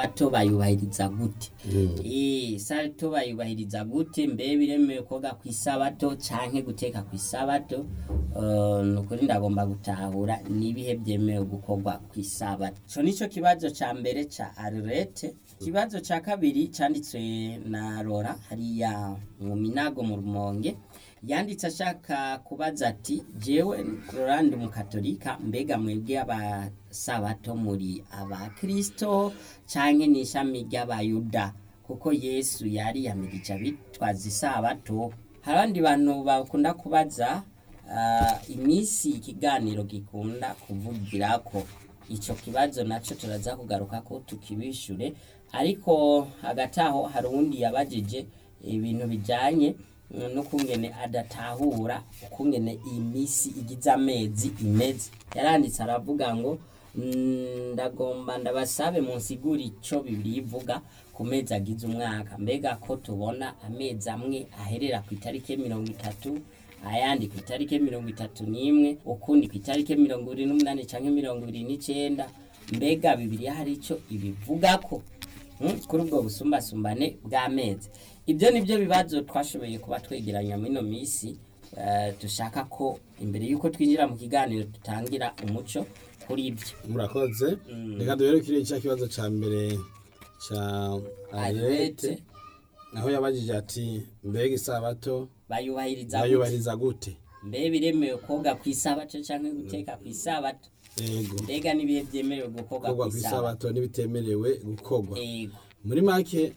isabato bayubahiriza gute Eh, isabato bayubahiriza gute mbe biremewe koga ku isabato canke guteka ku isabato Eh, ni ukuri ndagomba gutahura n'ibihe byemewe gukorwa ku isabato ico nico kibazo ca mbere ca arurete ikibazo ca kabiri canditswe na rora hariya mu minago mu rumonge yanditse ashaka kubaza ati jewe rorandi umukatolika mbega mwebwe abasabato muri abakristo canke n'ishami ry'abayuda kuko yesu yari yamirije abitwaza isabato hari abandi bantu bakunda kubaza ah, iminsi ikiganiro gikunda kuvugirako ico kibazo naco turaza kugaruka ko tukibishure ariko hagati aho hari uwundi yabajije ibintu bijanye mm, n'ukungene adatahura ukungene iyi misi igize amezi imeze yaranditse aravuga ngo mm, ndagomba ndabasabe munsigura ico bibiri ivuga ku mezi agize umwaka mbega ko tubona amezi amwe aherera ku itariki mirongo itatu ayandi ku itariki mirongo itatu n'imwe ukundi ku itariki mirongo ibiri n'umunani canke mirongo ibiri n'icenda mbega bibiriya hari ico ibivugako Mm, kuri ubwo busumbasumbane bw'amezi ibyo ni byo bibazo twashoboye kuba twegeranya muri ino minsi eh, dushaka ko imbere y'uko twinjira mu kiganiro dutangira umuco kuri ibyo murakoze reka duherekere cya kibazo cya mbere cya arete arete aho yabajije ati mbega isabato bayubahiriza gute? bayubahiriza gute mbe biremewe koga ku isabato canke guteka ku isabato yego mbega n'ibihe byemerewe gukorwa gukorwa ku ku isabato isabato n'ibitemerewe gukorwa yego muri make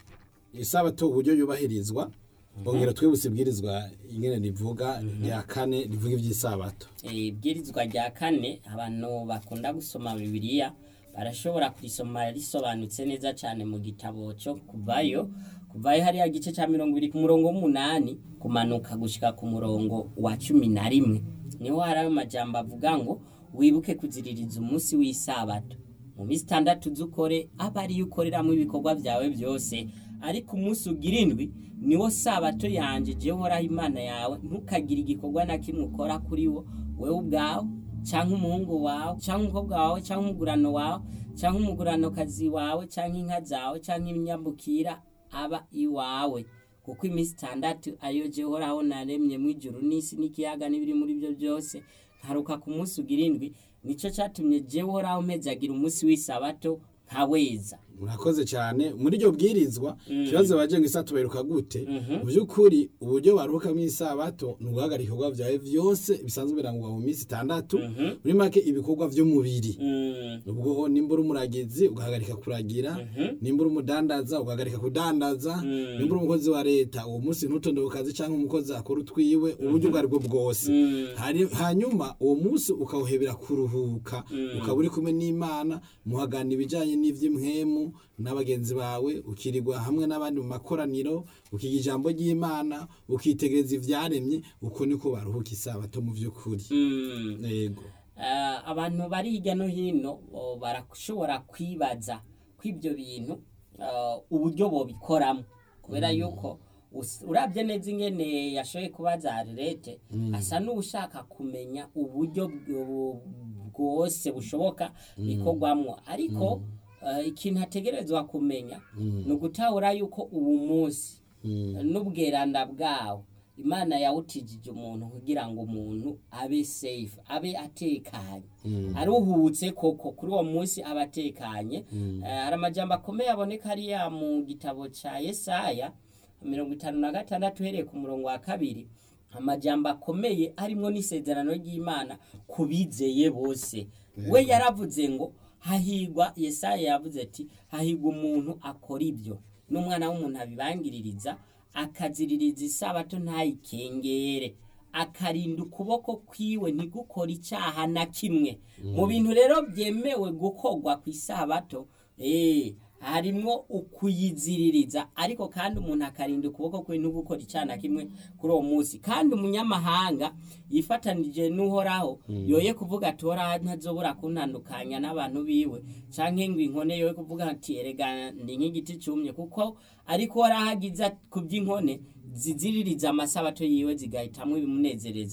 isabato uburyo yubahirizwa bongera twibutse ibwirizwa ingene rivuga rya kane rivuga iby'isabato Eh, ibwirizwa rya kane abantu bakunda gusoma bibiliya barashobora kurisoma risobanutse neza cyane mu gitabo cyo kuvayo kuvayo hariya gice cya mirongo ibiri ku murongo w'umunani kumanuka gushika ku murongo wa cumi na rimwe niho hari ayo majambo avuga ngo wibuke kuziririza umunsi w'isabato mu minsi itandatu z'ukore aba ariyo ukoreramo ibikorwa byawe byose ariko umunsi ugira indwi niwo sabato yanjye jewe uhoraho imana yawe ntukagire igikorwa na kimwe ukora kuri wo wewe ubwawe cyangwa umuhungu wawe cyangwa umukobwa wawe cyangwa umugurano wawe cyangwa umuguranokazi wawe cyangwa inka zawe cyangwa ibinyambukira aba iwawe kuko iminsi itandatu ariyo jewe uhoraho naremye mu ijuru n'isi n'ikiyaga n'ibiri muri byo byose nkaruka ku munsi ugira indwi nicyo cyatumye jewe uhoraho mpezagira umunsi w'isabato nkaweza murakoze cyane muri iryo bwirizwa ikibazo baje ngo isabato baheruka gute mu by'ukuri uburyo baruhuka mu isabato ni uguhagarika ibikorwa byawe byose bisanzwe birangwa mu minsi itandatu muri make ibikorwa by'umubiri Mm, ubwo nimba uri umuragizi ugahagarika kuragira nimba uri umudandaza ugahagarika kudandaza nimba uri umukozi wa leta uwo munsi ntutonde ku kazi cyangwa umukozi akora utwiwe uburyo ubwo ari bwo bwose Hari- hanyuma uwo munsi ukawuhebera kuruhuka ukaba uri kumwe n'imana muhagana ibijyanye n'iby'imwemu n'abagenzi bawe ukirirwa hamwe n'abandi mu makoraniro ukiga ijambo ry'imana ukitegereza ibyaremye uko niko baruhuka isabato mu by'ukuri mm. yego Eh, abantu bari hirya no hino o, barashobora kwibaza ko ibyo bintu eh, uburyo bobikoramo kubera yuko us- urabye neza ingene yashoboye kubaza arete asa n'ushaka kumenya uburyo bwo- bwose bushoboka bikorwamo ariko eh, ikintu ategerezwa kumenya ni ugutahura yuko ubu munsi n'ubweranda bwawo imana yawutijije umuntu kugira ngo umuntu abe safe abe atekanye aruhutse koko kuri uwo munsi aba atekanye Eh, hari amajambo akomeye aboneka hariya mu gitabo cya yesaya mirongo itanu na gatandatu uhereye ku murongo wa kabiri amajambo akomeye harimo n'isezerano ry'imana ku bizeye bose we yaravuze ngo hahigwa yesaya yavuze ati hahigwa umuntu akora ibyo n'umwana w'umuntu abibangiririza akaziririza isabato ntayikengere akarinda ukuboko kwiwe ntigukora icyaha na kimwe mu bintu rero byemewe gukorwa ku isabato eh, harimwo ukuyiziririza ariko kandi umuntu akarinda ukuboko kwe ntugukora icyaha na kimwe kuri uwo munsi kandi umunyamahanga yifatanije n'uhoraho yoye kuvuga ati uhoraho ntazobura kuntandukanya n'abantu biwe canke ngo inkone yoye kuvuga ati erega ndi nk'igiti cumye kuko ariko uhoraho agiza ku by'inkone ziziririza amasabato yiwe zigahitamwo ibimunezereza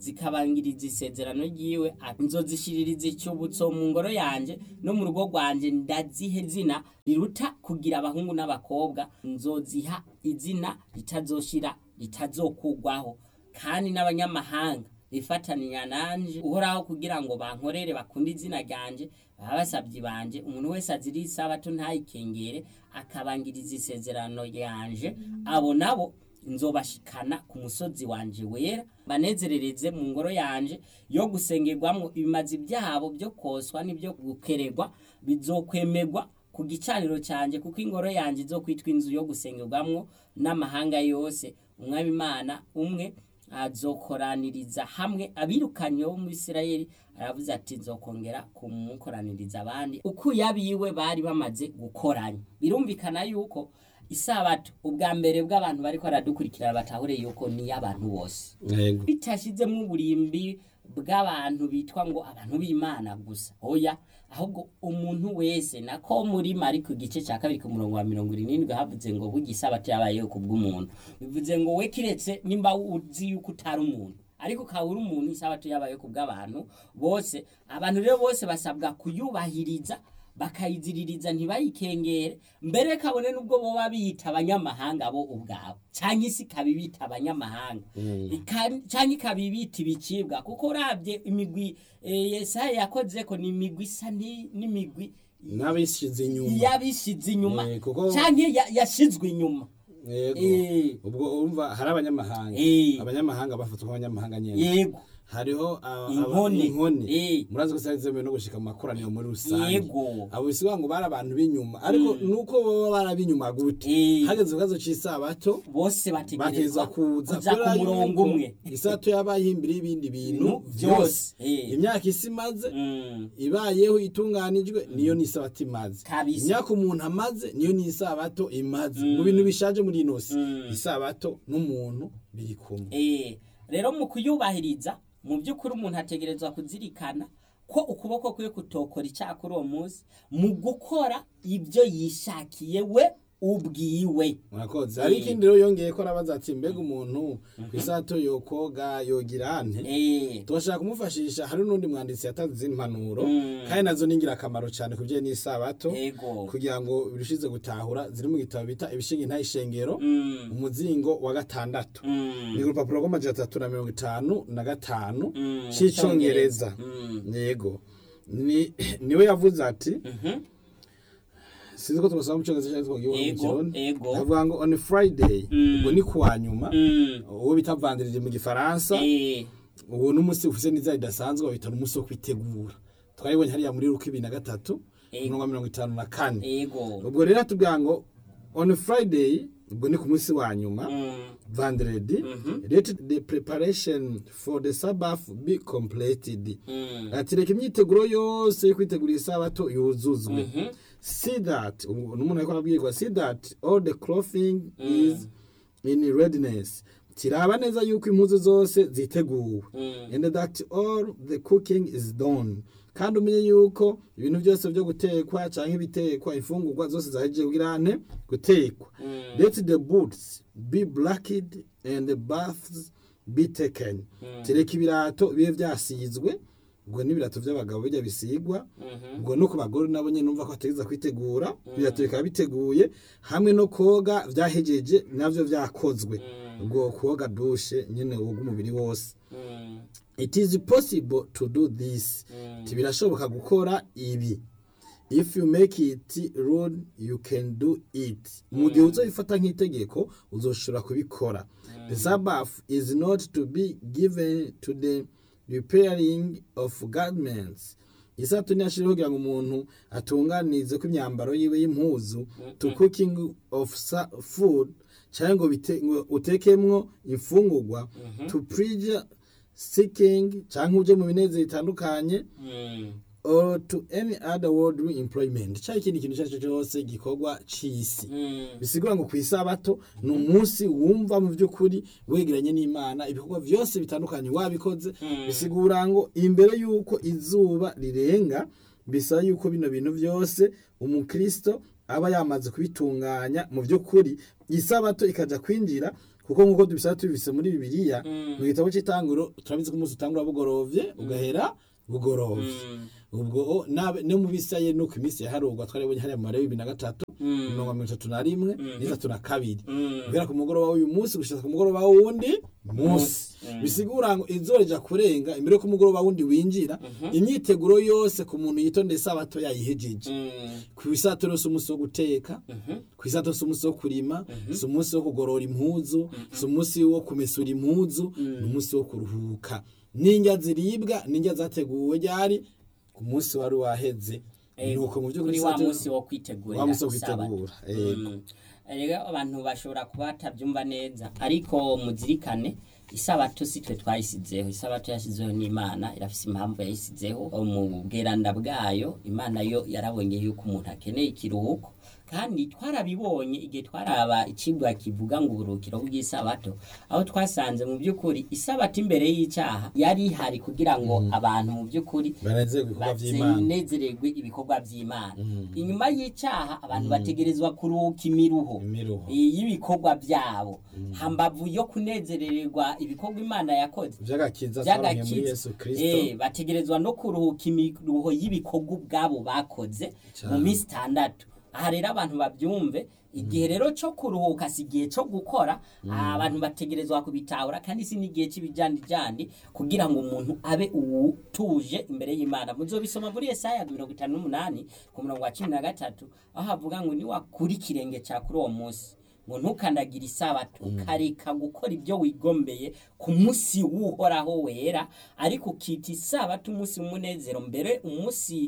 zikabangiriza isezerano ryiwe ati, nzozishiririza icyubutso mu ngoro yanje no mu rugo rwanje ndazihe zina riruta kugira abahungu n'abakobwa nzoziha izina ritazoshira ritazokugwaho kandi n'abanyamahanga bifataniya nanje uhoraho kugira ngo bankorere bakunde izina ryanje baba basabyi banje umuntu wese azira isabato ntayikengere akabangiriza isezerano yanje abo nabo nzobashikana ku musozi wanje wera banezerereze mu ngoro yanje yo gusengerwamwo ibimazi byabo byo koswa n'ibyo gukeregwa bizokwemerwa ku gicaniro cyanjye kuko ingoro yanjye izokwitwa inzu yo gusengerwamwo n'amahanga yose umwami imana umwe azokoraniriza hamwe abirukanye bo mu Isirayeli aravuze ati nzokongera kumukoraniriza abandi uko yabiwe bari bamaze gukoranya birumvikana yuko isabato ubwa mbere bw'abantu bariko baradukurikirana batahure yuko ni y'abantu bose yego bitashizemo uburimbi bw'abantu bitwa ngo abantu b'imana gusa oya ahubwo umuntu wese nako muri mari ku gice cya kabiri ku murongo wa mirongo irindwi havuze ngo burya isabato yabayeho ku bw'umuntu bivuze ngo we kiretse nimba uzi yuko utari umuntu ariko ukaba uri umuntu isabato yabayeho ku bw'abantu bose abantu rero bose basabwa kuyubahiriza bakayiziririza ntibayikengere mbere kabone n'ubwo boba biyita abanyamahanga bo ubwabo cyangwa isi ikaba ibita abanyamahanga Ika- cyangwa ikaba ibita ibicibwa kuko urabye imigwi eh, yesaya yakoze ko ni imigwi isa ni- n'imigwi n'abishize inyuma yabishize inyuma Eh, kuko- cyangwa ya- yashizwe inyuma yego Eh. ubwo urumva hari abanyamahanga Eh. abanyamahanga bafatwa nk'abanyamahanga nyene yego hariho aba- aba- Inkone. inkone Eh. murazi ko zari zemewe no gushika mu makoraniro muri rusange Yego. abo bisiga ngo bari abantu b'inyuma ariko nuko baba barabinyuma gute Eh. hageze ikibazo cy'isabato bose bategereza bategerezwa kuza kuja ku murongo umwe isato yabaye imbere y'ibindi bintu Bintu byose byose. Eh. imyaka isi imaze Mm. ibayeho itunganijwe niyo n'isabato imaze Kabisa. imyaka umuntu amaze niyo n'isabato imaze mu bintu bishaje muri ino si Mm. isabato n'umuntu biri kumwe Eh, rero mu kuyubahiriza mu by'ukuri umuntu ategerezwa kuzirikana ko ukuboko kwe kutokora icyaha kuri uwo munsi mu gukora ibyo yishakiye we ubwiwe murakoze hari ikindi rero yongeye ko arabaza ati mbega umuntu ku isato yokoga yogira ante Eh, tubashaka kumufashisha hari n'undi mwanditsi yatanze izindi mpanuro Mm. kandi nazo ni ingirakamaro cyane ku bijyanye n'isabato Yego. kugira ngo birushize gutahura ziri mu gitabo bita ibishinga intayishengero mm, umuzingo wa gatandatu mm, ni urupapuro rw'amajana atatu na mirongo itanu na gatanu Mm, cy'icyongereza Mm. yego ni niwe yavuze ati mhm, sinzi ko tumusaba mu cyongereza cyangwa twagiye mu Yego, kirundi yego. avuga ngo on friday Mm. ubwo ni kuwa nyuma mm, uwo bita vandirije mu gifaransa eh, uwo n'umunsi ufite n'iza ridasanzwe babita n'umunsi wo kwitegura twabibonye hariya muri ruko ibiri na gatatu Yego. mirongo mirongo itanu na kane yego ubwo rero atubwira ngo on friday ubwo ni ku munsi wa nyuma Mm, vendredi let the preparation for the sabbath be completed mm, ati reka imyiteguro yose yo kwitegurira isabato yuzuzwe mhm, see that ubu n'umuntu ariko arabwirwa see that all the clothing is in readiness kiraba neza yuko impuzu zose ziteguwe mm, and that all the cooking is done kandi umenye yuko ibintu byose byo gutekwa cyangwa ibitekwa imfungurwa zose zahejeje kugira ane gutekwa Mm. let the boots be blacked and the baths be taken tereka ibirato bibe byasizwe ubwo n'ibirato by'abagabo bijya bisigwa mhm, ubwo no ku bagore nabo nyine numva ko bategereza kwitegura ibirato bikaba biteguye hamwe no koga byahejeje nabyo byakozwe ubwo koga dushe nyine woga umubiri wose mm, it is possible to do this Mm. Ati, birashoboka gukora ibi if you make it rule you can do it mu gihe uzabifata nk'itegeko uzoshobora kubikora the sabbath is not to be given to the repairing of garments isato ntiyashiriho kugira ngo umuntu atunganize ko imyambaro yiwe y'impuzu to cooking of sa- food cyangwa ngo bite- ngo utekemwo imfungurwa to preach seeking cyangwa uje mu binezero bitandukanye mm, or to any other worldly employment cyangwa ikindi kintu icyo ari cyo cyose gikorwa c'isi mm, bisigura ngo ku isabato ni umunsi wumva mu by'ukuri wegeranye n'imana ibikorwa byose bitandukanye wabikoze bisigura ngo imbere y'uko izuba rirenga bisaba yuko bino bintu byose umukristo aba yamaze kubitunganya mu by'ukuri isabato ikajya kwinjira kuko nk'uko tubisaba tubise muri bibiliya mu gitabo cy'itanguro turabizi ko umunsi utangura bugorovye ugahera bugorovye ubwo nabe no mu bisaye nuko iminsi yaharugwa twarabonye hariya mu mare bibiri na gatatu mirongo mirongo itatu na rimwe n'itatu na kabiri guhera ku mugoroba w'uyu munsi gushika ku mugoroba w'uwundi munsi bisigura ngo izuba rija kurenga imbere ko umugoroba wundi winjira imyiteguro yose ku muntu yitondeye isabato yayihejeje ku isato rero si umunsi wo guteka ku isato si umunsi wo kurima si umunsi wo kugorora impuzu si umunsi wo kumesura impuzu ni umunsi wo kuruhuka n'indya ziribwa n'indya zateguwe ryari ku munsi wari waheze nuko mu by'ukuri kuri wa isato- munsi wo kwitegurira wa munsi wo isabato. kwitegura yego Mm. rero abantu bashobora kuba batabyumva neza ariko muzirikane isabato si twe twayisizeho isabato yashyizeho n'imana irafise impamvu yayisizeho mu bweranda bwayo imana yo yarabonye yuko umuntu akeneye ikiruhuko kandi twarabibonye igihe twaraba ikigwa kivuga ngo uburuhukiro bw'isabato aho twasanze mu by'ukuri isabato imbere y'icyaha yari ihari kugira ngo abantu mu by'ukuri banezerwe ibikorwa by'imana banezererwe ibikorwa by'imana inyuma y'icyaha abantu bategerezwa kuruhuka imiruho imiruho y'ibikorwa byabo hambavu yo kunezerererwa ibikorwa imana yakoze by'agakiza twaronke muri by'agakiza yesu kirisito Eh, bategerezwa no kuruhuka imiruho y'ibikorwa ubwabo bakoze mu Cyane. minsi itandatu aha rero abantu babyumve igihe rero cyo kuruhuka si igihe cyo gukora abantu bategerezwa kubitahura kandi si n'igihe cy'ibijandijandi kugira ngo umuntu abe utuje imbere y'imana muzobisoma muri yesaya mirongo itanu n'umunani ku murongo wa cumi na gatatu aho havuga ngo niwakura ikirenge cya kuri uwo munsi ngo ntukandagire isabato ukareka gukora ibyo wigombeye ku munsi w'uhoraho wera ariko ukita isabato umunsi w'umunezero mbere umunsi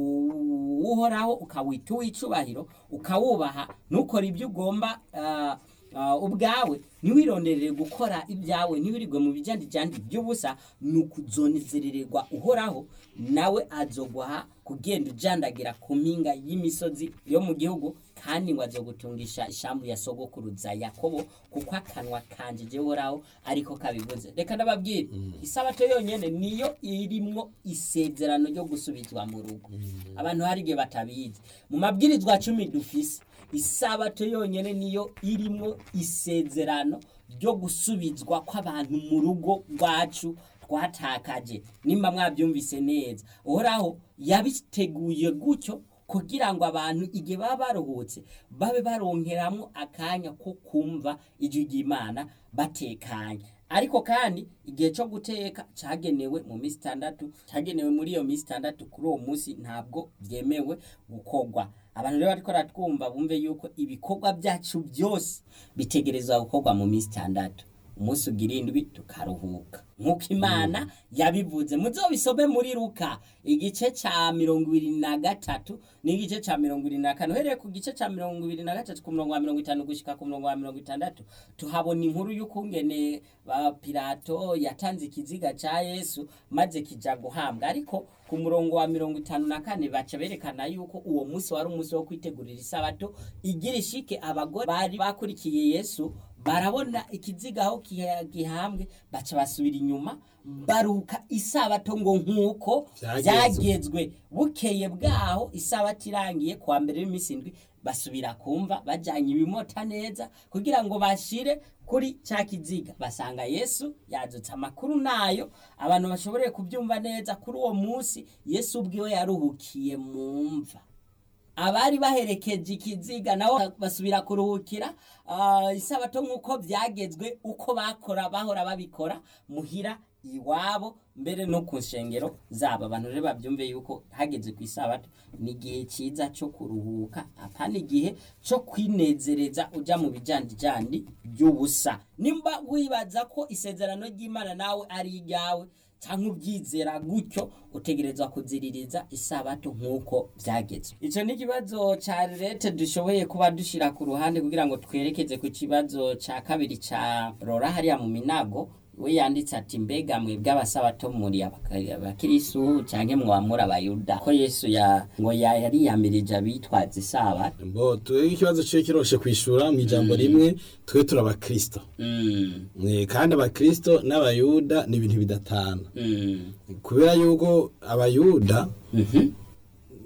u- w'uhoraho ukawita uw'icubahiro ukawubaha ntukore ibyo ugomba ah, ah, ubwawe ntiwironderere gukora ibyawe ntiwirirwe mu bijandijandi by'ubusa ni ukuzonezerererwa uhoraho nawe azoguha kugenda ujandagira ku mpinga y'imisozi yo mu gihugu kandi ngo azogutungisha ishambu ya sogokuruza yakobo kuko akanwa kanje jewe uhoraho ariko kabivuze reka ndababwire isabato yonyene niyo irimwo isezerano ryo gusubizwa mu rugo abantu hari igihe batabizi mu mabwirizwa cumi dufise isabato yonyene niyo irimwo isezerano ryo gusubizwa kw'abantu mu rugo rwacu twatakaje nimba mwabyumvise neza uhoraho yabiteguye gutyo kugira ngo abantu igihe baba baruhutse babe baronkeramwo akanya ko kumva ijwi ry'imana batekanye ariko kandi igihe cyo guteka cyagenewe mu minsi itandatu cyagenewe muri iyo minsi itandatu kuri uwo munsi ntabwo byemewe gukorwa abantu rero bariko baratwumva bumve yuko ibikorwa byacu byose bitegerezwa gukorwa mu minsi itandatu umunsi ugira indwi tukaruhuka nk'uko imana yabivuze muzobisome muri ruka igice cya mirongo ibiri na gatatu n'igice cya mirongo ibiri na kane uhereye ku gice cya mirongo ibiri na gatatu ku murongo wa mirongo itanu gushika ku murongo wa mirongo itandatu tuhabona inkuru y'ukungene ba pilato yatanze ikiziga cya yesu maze kija guhambwa ariko ku murongo wa mirongo itanu na kane baca berekana yuko uwo munsi wari umunsi wo kwitegurira isabato igira ishike abagore bari bakurikiye yesu barabona ikiziga aho kiha- gihambwe baca basubira inyuma baruka isabato ngo nk'uko Vyagezwe. byagezwe bukeye bwaho isabato irangiye kuwa mbere w'iminsi indwi basubira kumva bajyanye ibimota neza kugira ngo bashire kuri cya kiziga basanga yesu yadutse amakuru nayo abantu bashoboreye kubyumva neza kuri uwo munsi yesu ubwiwe yaruhukiye mu mva abari baherekeje ikiziga nabo basubira kuruhukira ah, isabato nk'uko byagezwe uko bakora bahora babikora muhira iwabo mbere no ku nshengero zabo abantu rero babyumve yuko hageze ku isabato ni igihe cyiza cyo kuruhuka apana igihe cyo kwinezereza uja mu bijandijandi by'ubusa nimba wibaza ko isezerano ry'imana nawe ari iryawe cyangwa ubyizera gutyo utegerezwa kuziririza isabato nk'uko byagezwe icyo ni ikibazo cya leta dushoboye kuba dushyira ku ruhande kugira ngo twerekeze ku kibazo cya kabiri cya rora hariya mu minago we yanditse ati mbega mwebwe abasabato muri abaka- abakirisu cyangwa mwamura abayuda ko yesu ya ngo ya- yariyamirije abitwaza isabato mbo twebwe ikibazo cyo kiroshe kwishura mu ijambo rimwe twe turi abakristo Mm, Eh, kandi abakristo n'abayuda ni ibintu bidatana mm, kubera yuko abayuda mhm,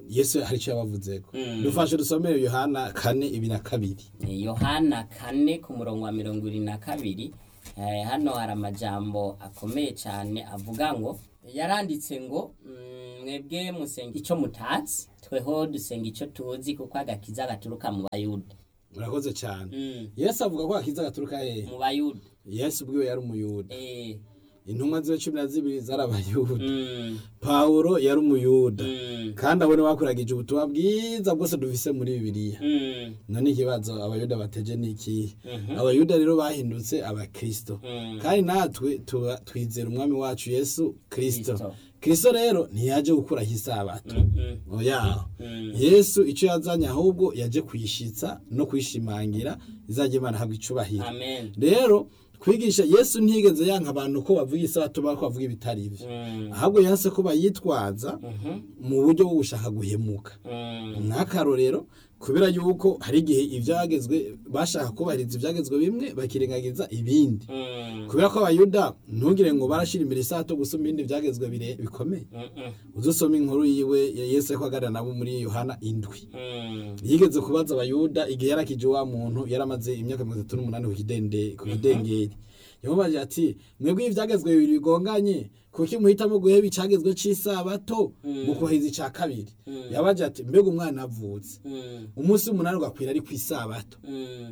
yesu hari icyo yabavuzeko Mm. dufashe dusomere yohana kane ibiri na kabiri Eh, yohana kane ku murongo wa mirongo irindwi na kabiri eh, hano hari amajambo akomeye cyane avuga ngo yaranditse ngo mm, mwebwe musenga icyo mutatsi tweho dusenga icyo tuzi kuko agakiza gaturuka mu bayuda murakoze cyane Mm, yesu avuga ko akiza gaturuka hehe mu bayuda yesu ubwiwe yari umuyuda Eh, intumwa ziwe cumi na zibiri zari abayuda mm, pawulo yari umuyuda mm, kandi abo ni bakuragije ubutumwa bwiza bwose dufise muri bibiliya mm, none ikibazo abayuda bateje ni ikihe Mhm. abayuda rero bahindutse abakristo mm. kandi natwe tuba twizera umwami wacu yesu kristo Kristo. kristo rero ntiyaje gukuraho isabato Mm, mm, oya mm. yesu icyo yazanye ahubwo yaje kuyishitsa no kuyishimangira izajya imana habwa icubahiro amen rero kwigisha yesu ntiyigeze yanka abantu ko bavuga isabato bako bavuga ibitari ibyo Mm, ahubwo yanse ko bayitwaza mhm, mu buryo bwo gushaka guhemuka mm, nk'akarorero kubera yuko hari igihe ibyagezwe bashaka kubahiriza ibyagezwe bimwe bakirengagiza ibindi mm, kubera ko abayuda ntugire ngo barashyira imbere isato gusoma ibindi byagezwe bire bikomeye mm, mm, uzusoma inkuru yiwe ya yesu ariko aganira nabo muri yohana indwi mm. yigeze kubaza abayuda igihe yarakije wa muntu yari amaze imyaka mirongo itatu n'umunani ku kidende- ku kidengeri yamubaje ati mwebwe ibyagezwe bibiri bigonganye kuki muhitamo guheba icagezwe c'isabato mu kubahiriza ica kabiri yabaje ati mbega umwana avutse Mm, umunsi w'umunani ugakwira ari ku isabato mm,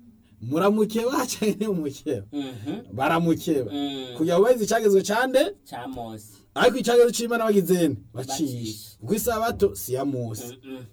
muramukeba canke mumukeba mhm, baramukeba mm. kugira ngo bahirize icagezwe cande ca mose ariko icagezwe c'imana bagizene bacishe Bacishe. kuko isabato si ya mose Mm, mm,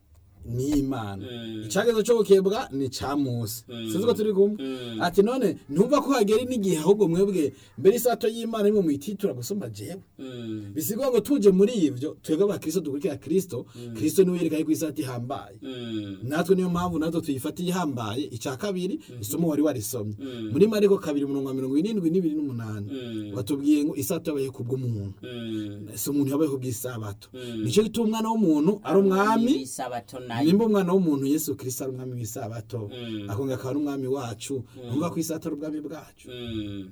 ni imana Mm. icagezwe co gukebwa ni ca mose Mm. sinzi ko turi kumwe Mm. ati none ntumva ko hagera n'igihe ahubwo mwebwe mbere isato y'imana imwe muyititura gusumba jewe mm, bisigwa ngo tuje muri ivyo twebwe abakristo dukurikira kristo kristo niwe yereka yuko isato ihambaye mm, natwe niyo mpamvu natwe tuyifatiye ihambaye icya kabiri isomo wari warisomye Mm. muri mariko kabiri umurongo wa mirongo irindwi n'ibiri n'umunani Mm. batubwiye ngo isato yabaye kubw'umuntu mm. si umuntu yabaye kubw'isabato Mm. nicyo gituma umwana w'umuntu ari umwami isabato nayo nimba umwana w'umuntu yesu kirisito ari umwami w'isabato Mm. akongera akaba ari umwami wacu numva ko isato ari ubwami bwacu Mm.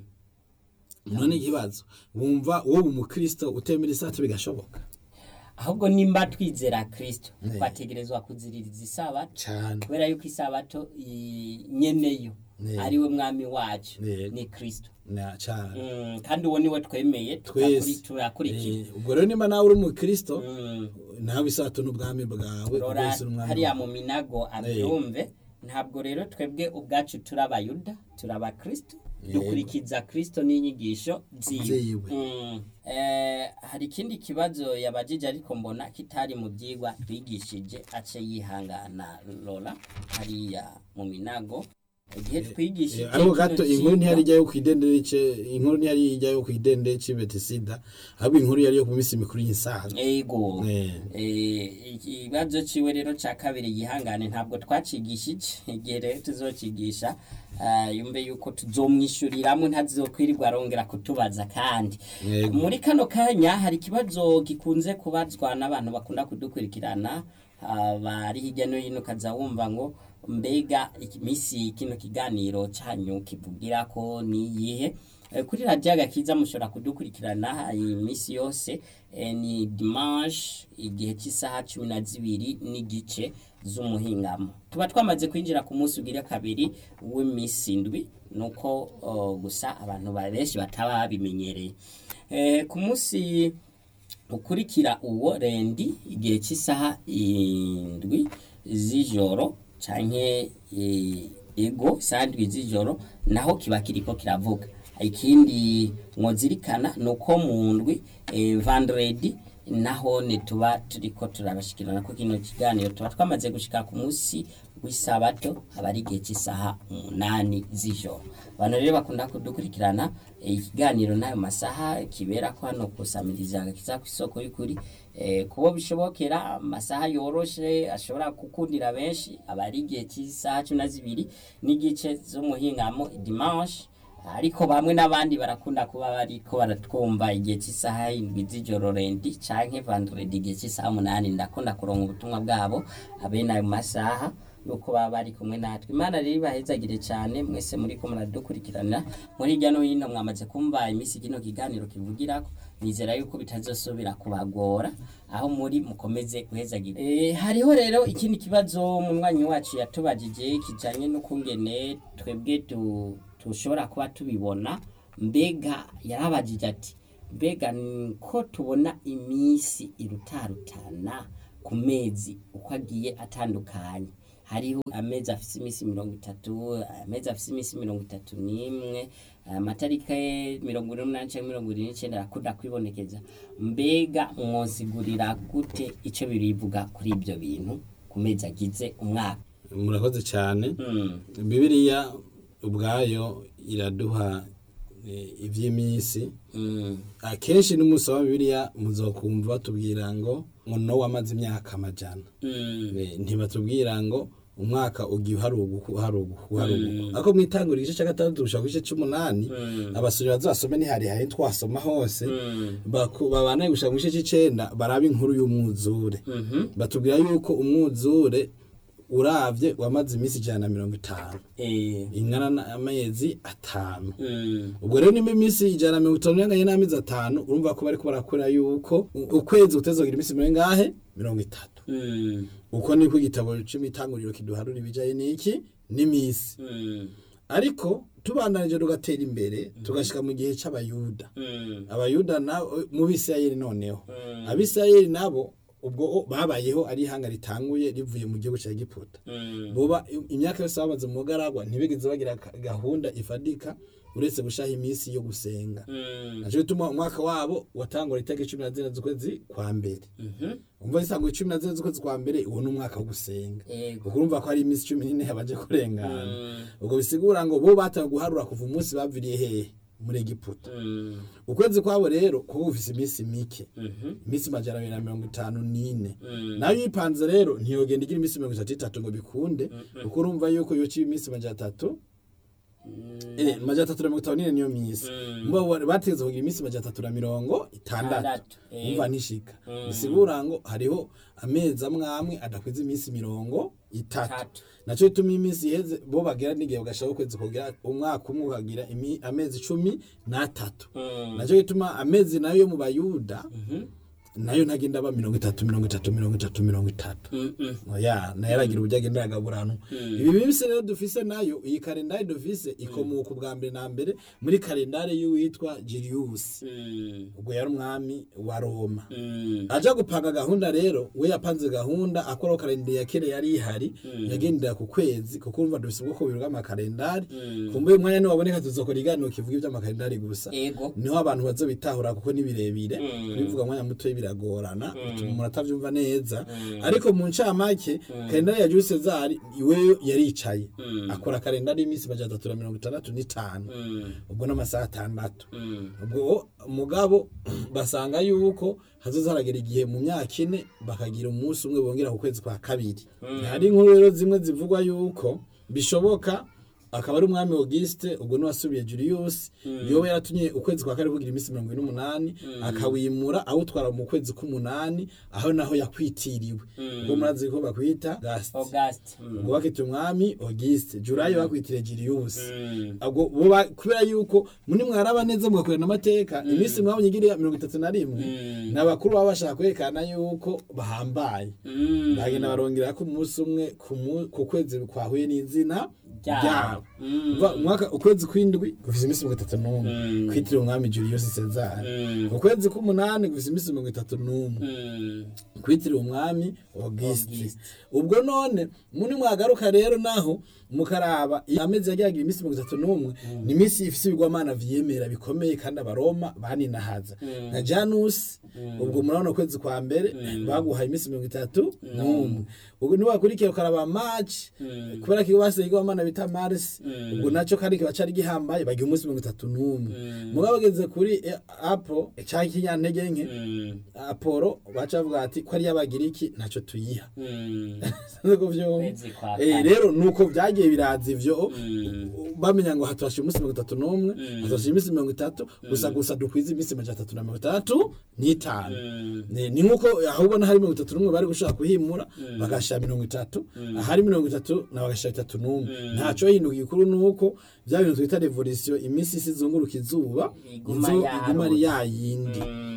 none ikibazo wumva uwo umukristo utemera isato bigashoboka ahubwo nimba twizera kristo Ne. twategerezwa kuziririza isabato cyane kubera yuko isabato i- nyeneyo Ne. ariwe mwami wacu Ne. ni kristo na cyane Mm, kandi uwo niwe twemeye Twese. turakuri- turakurikira Eh, ubwo rero nimba nawe uri umukristo Mm. nawe isato n'ubwami bwawe rora bwose n'umwami hariya wawe. mu minago abyumve ntabwo rero twebwe ubwacu turi abayuda turi abakristo Yego. dukurikiza kristo n'inyigisho ziwe Ziwe. Mm. Eh, hari ikindi kibazo yabajije ariko mbona kitari mu byigwa twigishije ace yihangana rora hariya mu minago igihe twigishije Eh, ariko kino gato inkuru cigwa- ntiyari ijyayo ku idendere ce inkuru ntiyari ijyayo ku idendere ci betisida ahubwo inkuru yari yo ku minsi mikuru y'insaga ego Eh. Eh, ikibazo ciwe rero ca kabiri yihangane ntabwo twacigishije igihe rero tuzokigisha ah, yumve yuko tuzomwishuriramwe ntazokwirirwa arongera kutubaza kandi Yego. muri kano kanya hari ikibazo gikunze kubazwa n'abantu bakunda kudukurikirana ah, bari hirya no hino ukaza wumva ngo mbega iminsi kino kiganiro cyanyu kivugira ko ni iyihe Eh, kuri radiyo agakiza mushobora kudukurikirana iminsi yose eh, ni dimanche igihe cy'isaha cumi na zibiri n'igice z'umuhingamo tuba twamaze kwinjira ku munsi ugira kabiri w'iminsi indwi nuko oh, gusa abantu ba- benshi bataba babimenyereye Eh, ku munsi ukurikira uwo rendi igihe cy'isaha indwi z'ijoro canke eh, ego isaha indwi z'ijoro naho kiba kiriko kiravuga ikindi mwozirikana ni uko mu ndwi eh, vandredi naho ne tuba turiko turabashikirana ko kino kiganiro tuba twamaze gushika ku munsi w'isabato aba ari igihe cy'isaha umunani z'ijoro abantu rero bakunda kudukurikirana eh, ikiganiro n'ayo masaha kibera ko hano kusamiriza agakiza ku isoko y'ukuri eh, kubo bishobokera amasaha yoroshe ashobora gukundira benshi aba ari igihe cy'isaha cumi na zibiri n'igice z'umuhingamo dimanche ariko bamwe n'abandi barakunda kuba bariko baratwumva igihe cy'isaha indwi z'ijoro rendi canke vandredi igihe cy'isaha umunani ndakunda kuronka ubutumwa bwabo abene ayo masaha nuko baba bari kumwe natwe imana rero ibahezagire cyane mwese muri ko muradukurikirana muri hirya no hino mwamaze kumva iminsi kino kiganiro kivugirako nizera yuko bitazosubira kubagora aho muri mukomeze guhezagira e, hariho rero ikindi kibazo mu mwanya wacu yatubajije kijanye n'ukungene twebwe tu- tushobora kuba tubibona mbega yarabajije ati mbega ni ko tubona iminsi irutarutana ku mezi uko agiye atandukanye hariho amezi afise iminsi mirongo itatu amezi afise iminsi mirongo itatu n'imwe amatarika mirongo ine n'umunani canke mirongo ine n'icenda arakunda kwibonekeza mbega mwosigurira gute ico birivuga kuri ivyo bintu ku mezi agize umwaka murakoze cyane Mm, bibiliya ubwayo iraduha eh, ivy'iminsi mm, akenshi n'umunsi wa bibiliya muzokumva batubwira ngo ngo nowa amaze imyaka amajana mm, Eh, ntibatubwira ngo umwaka ugiye uharuguka uharuguka uharuguka ariko mwitangura igice cya gatandatu gushaka ku gice c'umunani Mm. abasore bazasome ntiharihari twasoma hose mm, baku- babanaye gushaka mu gice c'icenda baraba inkuru y'umwuzure mhm, batubwira yuko umwuzure uravye wamaze iminsi ijana na mirongo itanu eh, ingana n'amezi atanu mm, ubwo rero nimba iminsi ijana na mirongo itanu inganye n'amezi atanu urumva ko bariko barakora yuko u- ukwezi kutezogira iminsi mirongo ingahe mirongo itatu mm, uko niko igitabo c'imitanguriro kiduharura ibijaye n'iki n'imisi mm, ariko tubandanije tugatera imbere tugashika mu gihe c'abayuda mm, abayuda nabo mu bisirayeli noneho Mm. abisirayeli nabo ubwo babayeho ari ihanga ritanguye rivuye mu gihugu ca egiputa mm, boba imyaka yose bamaze mu mugaragwa ntibigeze bagira ka- gahunda ifadika uretse gushaha iminsi yo gusenga mm, naco gituma umwaka wabo watangura itariki cumi na zine z'ukwezi kwa mbere mhm, umva isangwa cumi na zine z'ukwezi kwa mbere uwo ni umwaka wo gusenga Yego. ubwo urumva ko hari iminsi cumi n'ine yabaje kurengana Mm. ubwo bisigura ngo bo batangiye guharura kuva umunsi baviriye hehe muri egiputa mm, ukwezi kwabo rero kuba gufise iminsi mike mhm, iminsi majana abiri na mirongo itanu n'ine Mm. nayo uyipanze rero ntiyogenda igira iminsi mirongo itatu itatu ngo bikunde kuko urumva yuko yoca iminsi majana atatu mm, eh, majana atatu na mirongo itanu n'ine niyo minsi Mm. mbo bategeza kugira iminsi majana atatu na mirongo itandatu Itandatu, eh. umva ntishika Mm. bisigura ngo hariho amezi amwe amwe adakwiza iminsi mirongo itatu Itatu. naco bituma iminsi iheze bo bagera n'igihe bagashaka ukwezi kugira umwaka umwe ukagira imi- amezi cumi n'atatu mm, naco bituma amezi nayo yo mu bayuda mhm, nayo ntagenda aba mirongo itatu mirongo itatu mirongo itatu mirongo itatu mm, mm, oya nayo aragira uburyo agenda aragaburanwa ibi minsi rero dufise nayo iyi kalendari dufise ikomoka ubwa mbere na mbere muri kalendari y'uwitwa Julius mm, ubwo yari umwami wa Roma mm, aja gupanga gahunda rero we yapanze gahunda akoraho kalendari ya kera yari ihari yagendera ku kwezi kuko urumva dufise ubwoko bubiri bw'amakalendari Mm. kumbuye umwanya niwaboneka tuzokora iganiro kivuga ivy'amakalendari gusa Ego. niho abantu bazobitahura kuko ni birebire Mm. kubivuga mwanya muto biragorana bituma umuntu atavyumva neza ariko mu ncamake kalendari ya Jules Cesar iwe yaricaye Mm. akora kalendari y'iminsi majana atatu na mirongo itandatu n'itanu mm, ubwo n'amasaha atandatu mm, ubwo mugabo basanga yuko hazoza haragera igihe mu myaka ine bakagira umunsi umwe bongera ku kwezi kwa kabiri hari inkuru rero zimwe zivugwa yuko bishoboka akaba ari umwami Auguste ubwo niwasubiye Julius yowe yaratumye ukwezi kwa kabiri kugira iminsi mirongo ine n'umunani akawimura awutwara mu kwezi k'umunani aho naho yakwitiriwe ubwo murazi ko bakwita Auguste August. Mm, ubwo bakita umwami Auguste Julayi bakwitire Julius mm, ubwo bo ba- kubera yuko muri mwaraba neza mugakorana amateka iminsi mwabonye igira mirongo itatu na rimwe Mm. ni abakuru baba bashaka kwerekana yuko bahambaye mm, bagenda barongera ko umunsi umwe ku mu- ku kwezi kwahuye n'izina Ryabo. ryabo Mm. Umva, umwaka ukwezi kw'indwi gufise iminsi mirongo itatu n'umwe Mm. kwitiriwe umwami Julius Caesar Mm. ukwezi k'umunani gufise iminsi mirongo itatu n'umwe mm, kwitiriwe umwami Auguste Auguste. ubwo none muri mwagaruka rero naho mukaraba iyo amezi yagiraga iminsi mirongo itatu n'umwe ni iminsi ifise ibigwamana vyemera bikomeye kandi abaroma baninahaza nka Janus ubwo murabona ukwezi kwa mbere baguhaye iminsi mirongo itatu n'umwe ubwo niwakurikira ukaraba March kubera ko basigaye igwamana bita Mars ubwo naco kandi kiba cari gihambaye bagiha umunsi mirongo itatu n'umwe mugabo bageze kuri eh, Apple canke ikinyantege nke mm, aporo baca bavuga ati ko ari y'abagiriki ntacyo tuyiha mm, Sinzi ko vyumva. Kwezi kwa Eh, kane. rero nuko vyagiye biraza ivyo mm, bamenya ngo hatwashe umunsi mirongo itatu n'umwe hatwashe iminsi mirongo itatu gusa gusa dukwiza iminsi majana atatu na mirongo itandatu n'itanu mm, ni ni nkuko aho ubona hari mirongo itatu n'umwe bari gushaka kuhimura bagashira mirongo itatu ahari mirongo itatu na bagashira itatu n'umwe ntaco hinduka igikuru nuko vya bintu twita revolution iminsi isi izunguruka izuba Iguma izo yarota. iguma ari yayindi mm,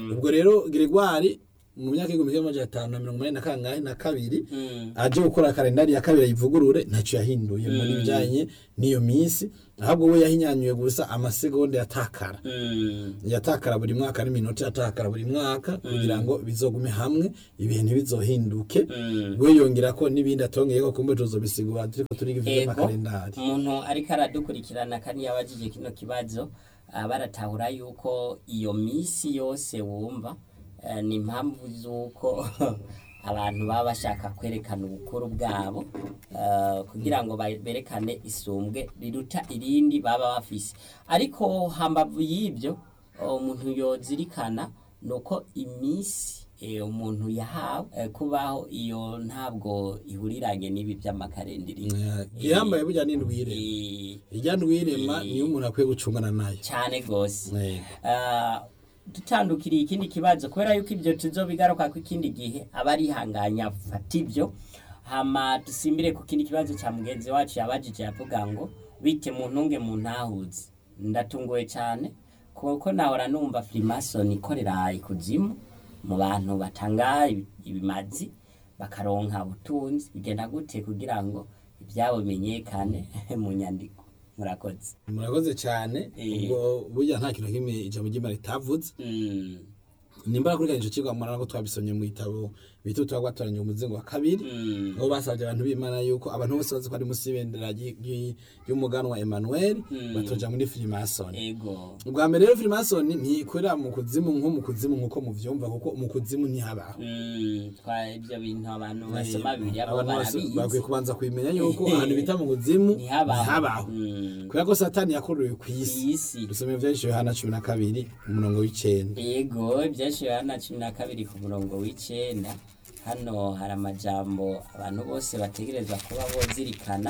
ubwo rero Gregoire mu myaka y'igihumbi kimwe amajana atanu na mirongo inani na kangahe na kabiri Mm. aje gukora kalendari ya kabiri ayivugurure ntacyo yahinduye muri bijyanye n'iyo minsi ahubwo we yahinyanyuye gusa amasegonda yatakara Mm. yatakara buri mwaka n'iminota yatakara buri mwaka kugira ngo bizogume hamwe ibihe ntibizohinduke Mm. we yongera ko n'ibindi atongeyeko kumbe tuzobisigura turiko turiga ego ivy'amakalendari umuntu ariko aradukurikirana kandi yabajije kino kibazo aba aratahura yuko iyo minsi yose wumva eh, ni impamvu z'uko abantu baba bashaka kwerekana ubukuru bwabo eh, kugira ngo ba- berekane isumbwe riruta irindi baba bafise ariko hambavu y'ibyo umuntu yozirikana ni uko iminsi eh, umuntu yahawe eh, kubaho iyo ntabwo ihuriranye n'ibi by'amakarendiri gihambaye burya n'indwire Eh, irya ndwirema niyo umuntu akwiye gucungana nayo cyane rwose Yego. Ah, dutandukiriye ikindi kibazo kubera yuko ibyo tuzobigaruka ku ikindi gihe aba arihanganya fata ibyo hama dusimbire ku kindi kibazo cya mugenzi wacu yabajije yavuga ngo bite mu ntunge mu ntahuzi ndatunguwe cyane kuko nahora numva firimasoni ikorera ikuzimu mu bantu batanga ibi- ibimazi bakaronka ubutunzi bigenda gute kugira ngo ibyabo bimenyekane mu nyandiko murakoze murakoze cyane Eh. ubwo burya nta kintu na kimwe ijambo ry'imana ritavuze Mm. nimba kurikirana ico cigwa murana ko twabisomye mu gitabo bita utwa gwatoranya umuzingo wa kabiri Mm. aho basabye abantu b'imana yuko abantu bose bazi ko ari munsi y'ibendera ry- ry- ry'umuganwa emmanuel batoja muri filimasoni ego ubwa mbere rero filimasoni ntikorera mu kuzimu nko mu kuzimu nk'uko muvyumva kuko mu kuzimu ntihabaho Mm, twa ibyo bintu abantu basoma bibiri abo abantu bose bakwiye barabizi kubanza kubimenya yuko ahantu bita mu kuzimu Ntihabaho. ntihabaho Mm. kubera ko satani yakorewe ku isi isi dusome ivyanditswe yohana cumi na kabiri umurongo w'icenda yego ibyashiwe hano cumi na kabiri ku murongo w'icenda hano hari amajambo abantu bose bategerezwa kuba bozirikana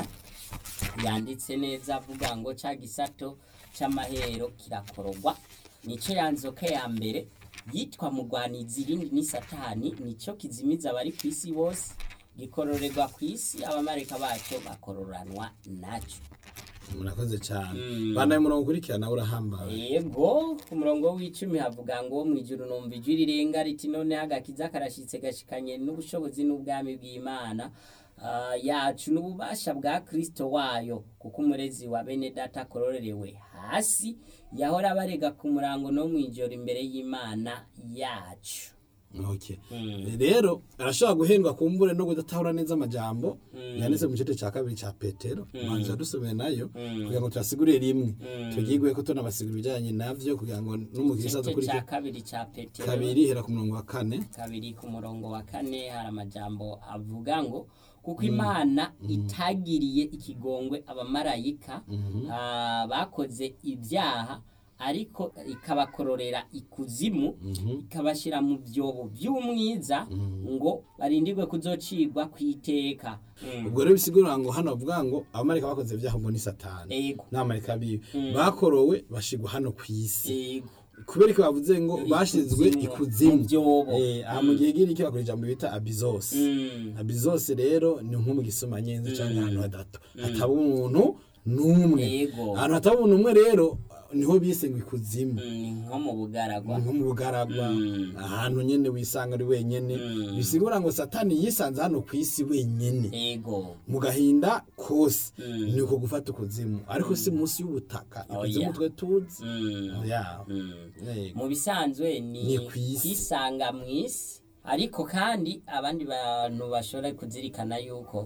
yanditse neza avuga ngo ca gisato c'amahero kirakorogwa nico yanzoka ya mbere yitwa mugwanizi irindi ni satani nico kizimiza abari ku isi bose gikororerwa ku isi abamarika bacyo bakororanwa naco murakoze cyane Mm. bandaye umurongo ukurikirana urahambaye yego ku murongo w'icumi havuga ngo mu ijuru numva ijwi rirenga riti noneho agakiza karashitse gashikanye n'ubushobozi n'ubwami bw'imana ah, yacu n'ububasha bwa kristo wayo kuko umurezi wa bene data akororerewe hasi yahora abarega ku murango no mu ijoro imbere y'imana yacu okay Mm. rero arashobora guhendwa kumbure no kudatahura neza amajambo yanditse mu gice cya kabiri cya petero manzi yadusomeye nayo kugira ngo tuyasigurire rimwe tugigwe ko tunabasigura ibijyanye navyo kugira ngo n'umukirisa igice dukurikire cya kabiri cya petero kabiri hera ku murongo wa kane kabiri ku murongo wa kane hari amajambo avuga ngo kuko imana itagiriye ikigongwe abamarayika ah, bakoze ibyaha ariko ikabakororera ikuzimu ikabashyira mu byobo by'umwiza ngo barindirwe kuzocigwa ku iteka Mm. ubwo rero bisigura ngo hano bavuga ngo abamarika bakoze ibyaha ngo ni satani Ego. n'abamarika biwe bakorowe bashigwa hano ku isi Ego. kubera ko bavuze ngo bashizwe Ikuzimu, ikuzimu mu byobo. Eh, aha mu gihe giri bakora ijambo bita abizose Mm. abizose rero ni nko mu gisoma nyenzi cyangwa ahantu hadato hataba umuntu n'umwe Yego. ahantu hataba umuntu umwe rero niho bise ngo ikuzimu Mm, ni nko mu bugaragwa nko mu bugaragwa Mm. ahantu nyene wisanga ari wenyene Mm. bisigura ngo satani yisanze hano ku isi wenyene ego mu gahinda kose Mm. ni uko gufata ukuzimu ariko si munsi y'ubutaka Oh, ikuzimu yeah. twe tuzi Mm. ya Mm. Yego. mu bisanzwe ni Ni kw'isi. kwisanga mu isi ariko kandi abandi bantu bashobora kuzirikana yuko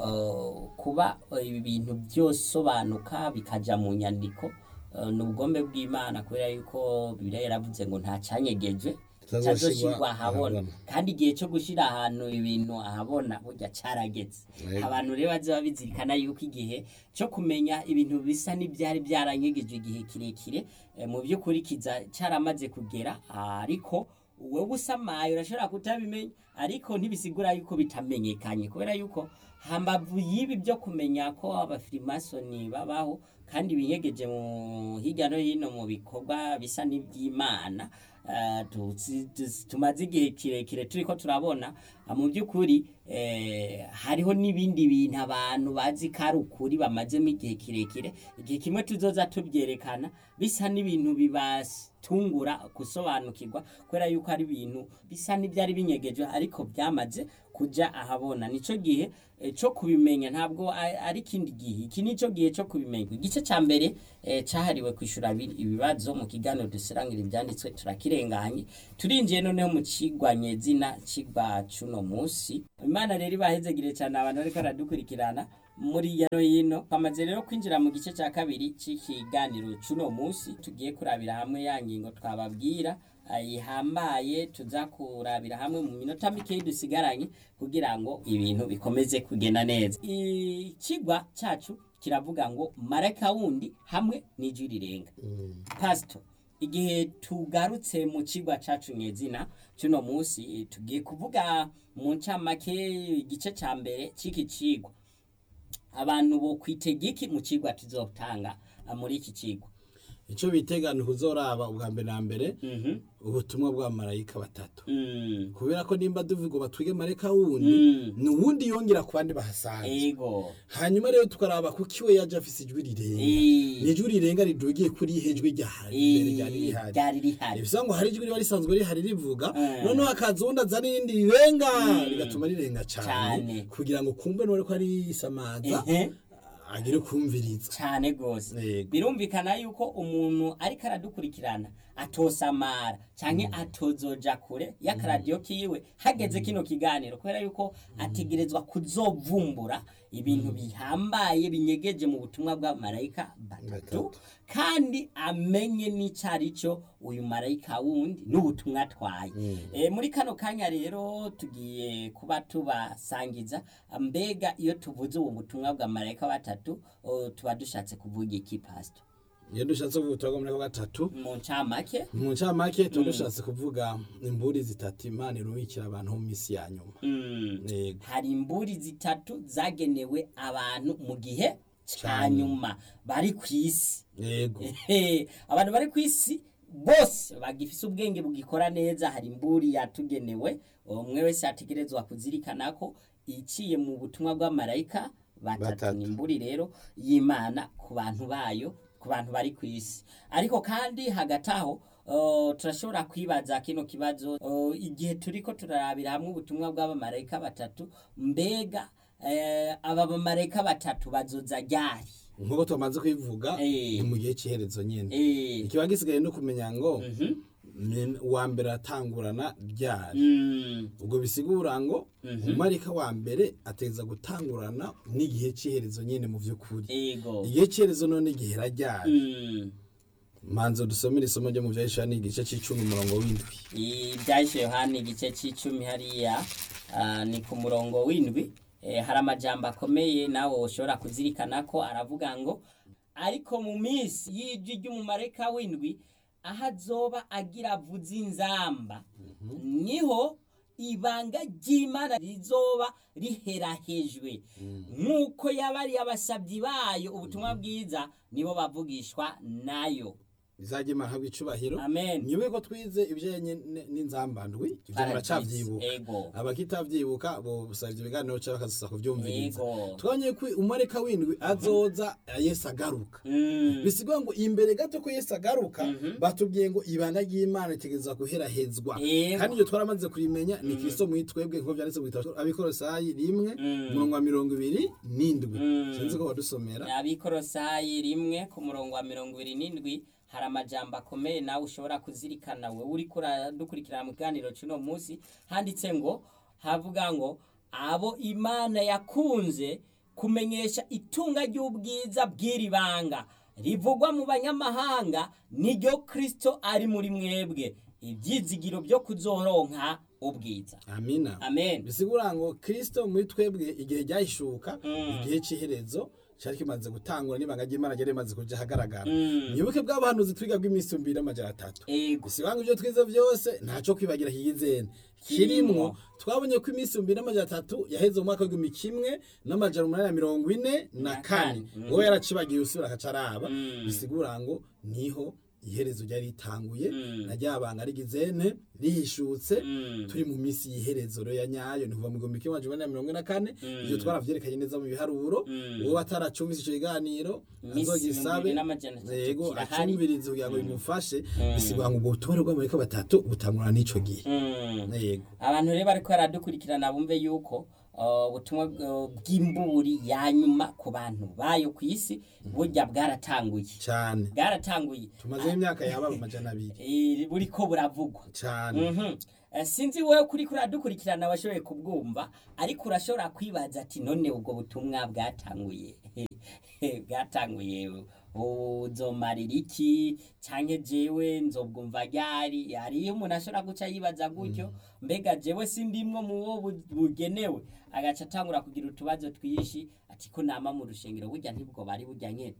uh, kuba uh, ibi bintu byosobanuka bikaja mu nyandiko uh, ni ubugombe bw'imana kubera yuko bibiliya yaravuze ngo nta canyegeje Kitazoshirwa cyazoshirwa ahabona ahabona. kandi igihe cyo gushira ahantu ibintu ahabona burya carageze Yego. abantu rero bazoba bizirikana yuko igihe cyo kumenya ibintu bisa n'ibyari byaranyegejwe igihe kirekire eh, mu by'ukuri kiza caramaze kugera ariko wowe usamaye urashobora kutabimenya ariko ntibisigura yuko bitamenyekanye kubera yuko hambavu y'ibi byo kumenya ko abafirimasoni babaho kandi binyegeje mu hirya no hino mu bikorwa bisa n'iby'imana eh, tuzi- tuzi- tumaze igihe kirekire turiko turabona ah, mu by'ukuri eh, hariho n'ibindi bintu abantu bazi ko ari ukuri bamazemo igihe kirekire igihe kimwe tuzoza tubyerekana bisa n'ibintu bibatungura gusobanukirwa kubera yuko ari ibintu bisa n'ibyari binyegeje ariko byamaze kuja ahabona nico gihe eh, cyo kubimenya ntabwo a- ari ikindi gihe iki nico gihe cyo kubimenya igice ca mbere eh, cahariwe kwishura abi- ibibazo mu kiganiro dusirangira ibyanditswe turakirenganye turinjiye noneho mu cigwanye zina cigwa cuno musi imana rero ibahezegire cyane abantu bariko baradukurikirana muri hirya no hino twamaze rero kwinjira mu gice cya kabiri cy'ikiganiro cuno musi tugiye kurabira hamwe ya ngingo twababwira ihambaye tuza kurabira hamwe mu minota mikeyi dusigaranye kugira ngo ibintu bikomeze kugenda neza ikigwa cyacu kiravuga ngo marayika wundi hamwe n'ijwi rirenga pasito igihe tugarutse mu kigwa cyacu nyezina cy'uno munsi tugiye kuvuga mu ncamake igice cya mbere cy'iki kigwa abantu bo kwitega iki mu kigwa tuzotanga ah, muri iki kigwa icyo bitegana kuzoraba ubwa mbere na mbere Mhm. ubutumwa bwa marayika batatu Mm. kubera ko nimba tuvuga ngo batwige marayika wundi Mm. ni uwundi yongera ku bandi bahasanze ego hanyuma rero tukaraba kuko iwe yaje afise ijwi rirenga Eh. ni ijwi rirenga ridugiye kuri ihe jwi ryahari imbere ryari Eh, rihari ryari rihari bivuga ngo hari ijwi riba risanzwe rihari rivuga Eh. noneho hakaza uwundi azana irindi rirenga Mm. rigatuma rirenga cyane Cane. kugira ngo kumve nore ko ari isamaza Ehe. agire kumviriza cyane rwose Yego. birumvikana yuko umuntu ariko aradukurikirana atosamara cyangwa atozoja kure y'akaradiyo kiwe hageze kino kiganiro kubera yuko ategerezwa kuzovumbura ibintu bihambaye binyegeje mu butumwa bwa marayika batatu Batatu. kandi amenye n'icyo ari cyo uyu marayika wundi n'ubutumwa atwaye e, muri kano kanya rero tugiye kuba tubasangiza mbega iyo tuvuze ubu butumwa bwa marayika batatu o, tuba dushatse kuvuga iki pasito iyo dushatse kuvuga ubutumwa bwa marayika gatatu mu ncamake mu ncamake tuba dushatse kuvuga imburi zitatu imana irubikira abantu mu minsi ya nyuma mm. Yego. hari imburi zitatu zagenewe abantu mu gihe cya Ca nyuma bari ku isi yego Ehe, abantu bari ku isi bose bagifise ubwenge bugikora neza hari imburi yatugenewe umwe wese ategerezwa kuzirikana ko iciye mu butumwa bw'amarayika batatu Batatu. ni imburi rero y'imana ku bantu bayo ku bantu bari ku isi ariko kandi hagati aho uh, turashobora kwibaza kino kibazo uh, igihe turiko turarabira hamwe ubutumwa bw'abamarayika batatu mbega eh, aba bamarayika batatu bazoza ryari nk'uko tumaze kubivuga Eh. ni mu gihe cy'iherezo nyine Eh, ikiba gisigaye no kumenya ngo mhm. ni uwa mbere atangurana ryari Mm, ubwo bisigura ngo Mhm. umarika wa mbere ateza gutangurana n'igihe cy'iherezo nyine mu by'ukuri ego igihe cy'iherezo none gihera ryari Mm, manzo dusomere isomo ryo mu byahisha ni igice cy'icumi umurongo w'indwi ibyahise yohani igice cy'icumi hariya ah, ni ku murongo w'indwi Eh, hari amajambo akomeye nawe ushobora kuzirikana ko aravuga ngo ariko mu minsi y'ijwi ry'umumarayika w'indwi aho azoba agira avuze inzamba niho ibanga ry'imana rizoba riherahejwe nk'uko yabari abasabyi bayo ubutumwa bwiza nibo bavugishwa nayo bizajya imana habwa icubahiro amen nyube ko twize ibijyanye n- n'inzambandwi ibyo muracavyibuka ego abakitavyibuka bo busaba ibyo biganiro cyangwa bakazisa kuvyumviriza ego twabonye ko umarika w'indwi azoza yesu agaruka Mm. bisigwa ngo imbere gato ko yesu agaruka batubwiye ngo ibanga ry'imana itegereza guherahezwa Yego. kandi ibyo twaramaze kurimenya ni kristo muri twebwe nk'uko byanditse mu gitabo abikorosayi rimwe Mm. umurongo wa mirongo ibiri n'indwi Mm. sinzi ko wadusomera abikorosayi rimwe ku murongo wa mirongo ibiri n'indwi hari amajambo akomeye nawe ushobora kuzirikana we uri dukurikirana mu kiganiro cy'uno munsi handitse ngo havuga ngo abo imana yakunze kumenyesha itunga ry'ubwiza bw'iri banga rivugwa mu banyamahanga niryo kristo ari muri mwebwe ibyizigiro byo kuzoronka ubwiza amina amen bisigura ngo kristo muri twebwe igihe ryahishuka Mm. igihe cy'iherezo cyari kimaze gutangura n'ibanga ry'imana ryari rimaze kuja ahagaragara Mm. mwibuke bw'abahanuzi twiga bw'iminsi mbiri n'amajana atatu ego gusa ibanga ibyo twize byose ntacyo kwibagira hiyizene kirimwo twabonye ko iminsi mbiri n'amajana atatu yaheze mu mwaka w'igihumbi kimwe n'amajana umunani na mirongo ine na Na kane kane. wowe yaracibagiye usubira akaca araba Mm. bisigura ngo niho iherezo ryari ritanguye Mm. na ryabanga rigizene rihishutse Mm. turi mu minsi y'iherezo rero ya nyayo ni kuva mu gihumbi kimwe amajana na mirongo ine na kane Mm. ivyo twaravyerekanye neza mu biharuro Mm. uwo ataracumvise ico kiganiro Imisi azogisabe ibihumbi n'amajana atatu yego kirahari. acumvirize kugira ngo bimufashe Mm. bisigura ngo ubwo butumwa bw'amarayika batatu butangura n'ico gihe Mm. yego abantu rero bariko baradukurikirana bumve yuko uh, ubutumwa uh, bw'imburi ya nyuma ku bantu bayo ku isi burya bwaratanguye cane bwaratanguye tumazeho imyaka yaba amajana abiri Eh, buriko buravugwa cane Mhm. Eh, sinzi wowe kuri kuradukurikirana washoboye kubwumva ariko urashobora kwibaza ati none ubwo butumwa bwatanguye bwatanguye uzomarira iki canke jewe nzobwumva ryari hariyo umuntu ashobora guca yibaza gutyo mbega jewe sindimwo mu wo bu- bugenewe agaca atangura kugira utubazo twinshi ati ko nama mu rushengero burya ntibwo bari burya nyene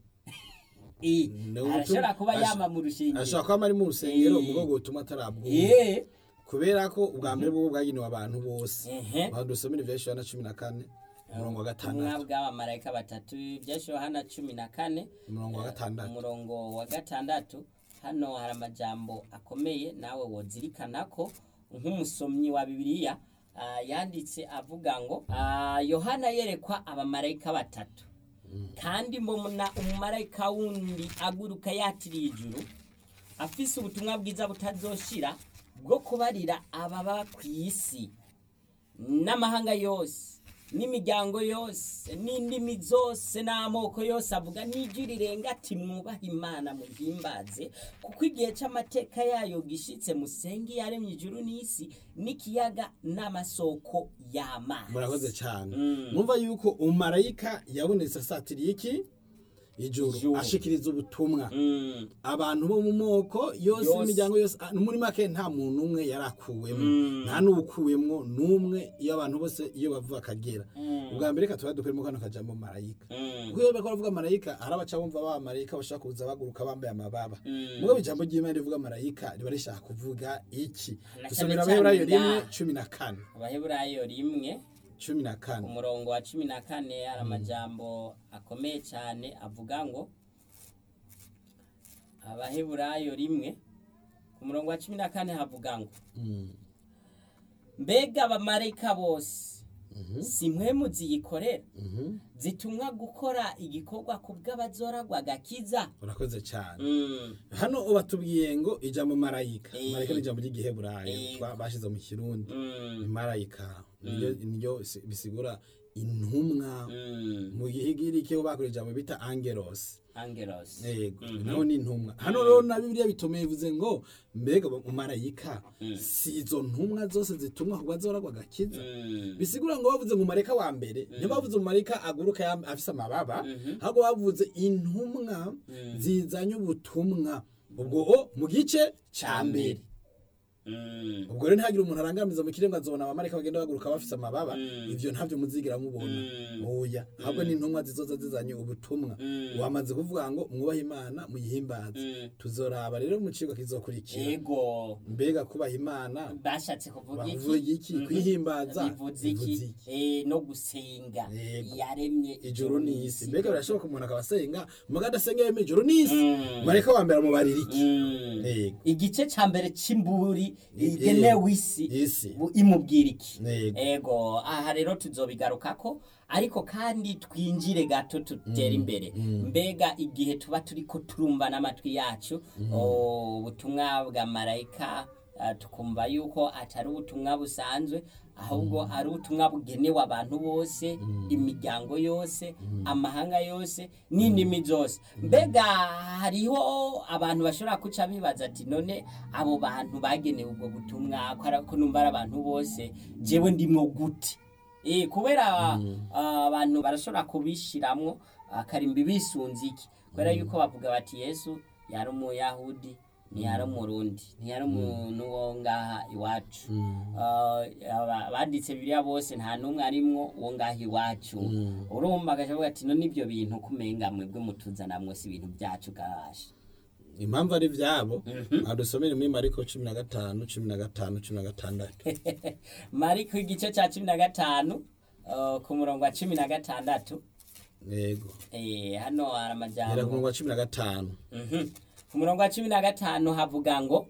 Eh, Ni ubutumwa- arashobora kuba ash- yama mu rushengero ashobora kuba ari mu rusengero Eh. mugo gutuma atarabwumva Eh, kubera ko ubwa mbere bwo bwagenewe abantu bose ehe. aho dusomera ivya Yohana cumi na kane umurongo wa ubutumwa gatandatu bw'abamarayika batatu byashyiriweho hano cumi na kane umurongo wa gatandatu umurongo wa gatandatu hano hari amajambo akomeye nawe wozirikana ko nk'umusomyi wa bibiliya ah, yanditse avuga ngo ah, yohana yerekwa abamarayika batatu kandi mbona umumarayika wundi aguruka yatiriye ijuru afise ubutumwa bwiza butazoshira bwo kubarira ababa ku isi n'amahanga yose n'imiryango yose n'indimi zose n'amoko yose avuga n'ijwi rirenga ati mwubahe imana muhimbaze kuko igihe cy'amateka yayo gishitse musenge yaremye ijuru n'isi n'ikiyaga n'amasoko y'amazi murakoze cyane Mm. mwumva yuko umarayika yabonetse asatiriye iki ijuru Ijuru. ashikiriza ubutumwa Mm, abantu bo mu moko yose Yose. imiryango yose ah, muri make nta muntu umwe yarakuwemo Mm. nta n'uwukuwemwo n'umwe iyo abantu bose iyo bavuga akagera Mm. ubwa mbere reka tuba dukuremo kano kajambo marayika mm, kuko iyo bariko baravuga marayika hari abaca bumva ba marayika bashaka kuza baguruka bambaye amababa Mm. mugabo ijambo ry'imana rivuga marayika riba rishaka kuvuga iki Na dusomera cyane abaheburayo cyane rimwe nga- cumi na kane abaheburayo rimwe cumi na kane umurongo wa cumi na kane hari amajambo akomeye cyane avuga ngo abaheburayo rimwe ku murongo wa cumi na kane havuga ngo Mm. mbega abamarayika bose Mhm. si mwe muziyikorera Mhm. zitumwa gukora igikorwa ku bw'abazoragwa agakiza urakoze cyane Mm, hano batubwiye ngo ijambo marayika Eh. marayika ni ijambo ry'igiheburayo Eh. twa- bashize mu kirundi mm, ni marayika niryo niryo si- bisigura intumwa mm. mu gihigiriki ho bakoresha ijambo bita angelos angelos yego Mhm. naho ni intumwa hano rero na bibiliya bitomeye bivuze ngo mbega umarayika Mm. si izo ntumwa zose zitumwa ku bazoragwa agakiza Mm, bisigura ngo bavuze ngo marayika wa mbere ntibavuze umumarayika aguruka yam- afise amababa Mhm. ahubwo bavuze intumwa zizanye ubutumwa ubwo o mu gice ca mbere mm, ubwo rero ntihagire umuntu arangamiza mu kiremwa azobona abamarayika bagenda baguruka bafise amababa Mm. ivyo ntavyo muzigira mubona Mm. oya ahubwo ni intumwa zizoza zizanye ubutumwa Mm. wamaze kuvuga ngo mwubahe imana muyihimbaze Mm. tuzoraba rero mu cigwa kizokurikira ego mbega kubaha imana bashatse kuvuga bavuga iki Mhm. kwihimbaza bivuze iki bivuze iki? Eh, no gusenga Yego. yaremye ijuru n'isi mbega birashoboka umuntu akaba asenga muga adasenga yemeye ijuru n'isi Mm. marayika wa mbere amubarira iki Mm. Yego. igice ca mbere c'imburi Eh, igenewe isi isi bu- imubwira iki Yego. ego aha rero tuzobigarukako ariko kandi twinjire gato tutere imbere mbega igihe tuba turiko turumva n'amatwi yacu o, ubutumwa bwa marayika ah, tukumva yuko atari ubutumwa busanzwe ahubwo ari ubutumwa bugenewe abantu bose imiryango yose amahanga yose n'indimi zose mbega hariho abantu bashobora kuca bibaza ati none abo bantu bagenewe ubwo butumwa ko ari- ko numva ari abantu bose jewe ndimwo gute Eh, kubera ah, abantu barashobora kubishiramwo akarimbi bisunze iki kubera yuko bavuga bati yesu yari umuyahudi ntiyari umurundi ntiyari umuntu wo ngaha iwacu Ah, aba- banditse bibiliya bose nta n'umwe arimwo wo ngaha iwacu urumva agacavuga ati no n'ibyo bintu kumenga mwebwe mutuzanamwo si ibintu byacu gasha impamvu ari vyabo adusomere muri mariko cumi na gatanu cumi na gatanu cumi na gatandatu mariko igice cya cumi na gatanu ah, ku murongo wa cumi na gatandatu yego Eh, hano hari hera ku amajambo murongo wa cumi na gatanu Mhm. ku murongo wa cumi na gatanu havuga ngo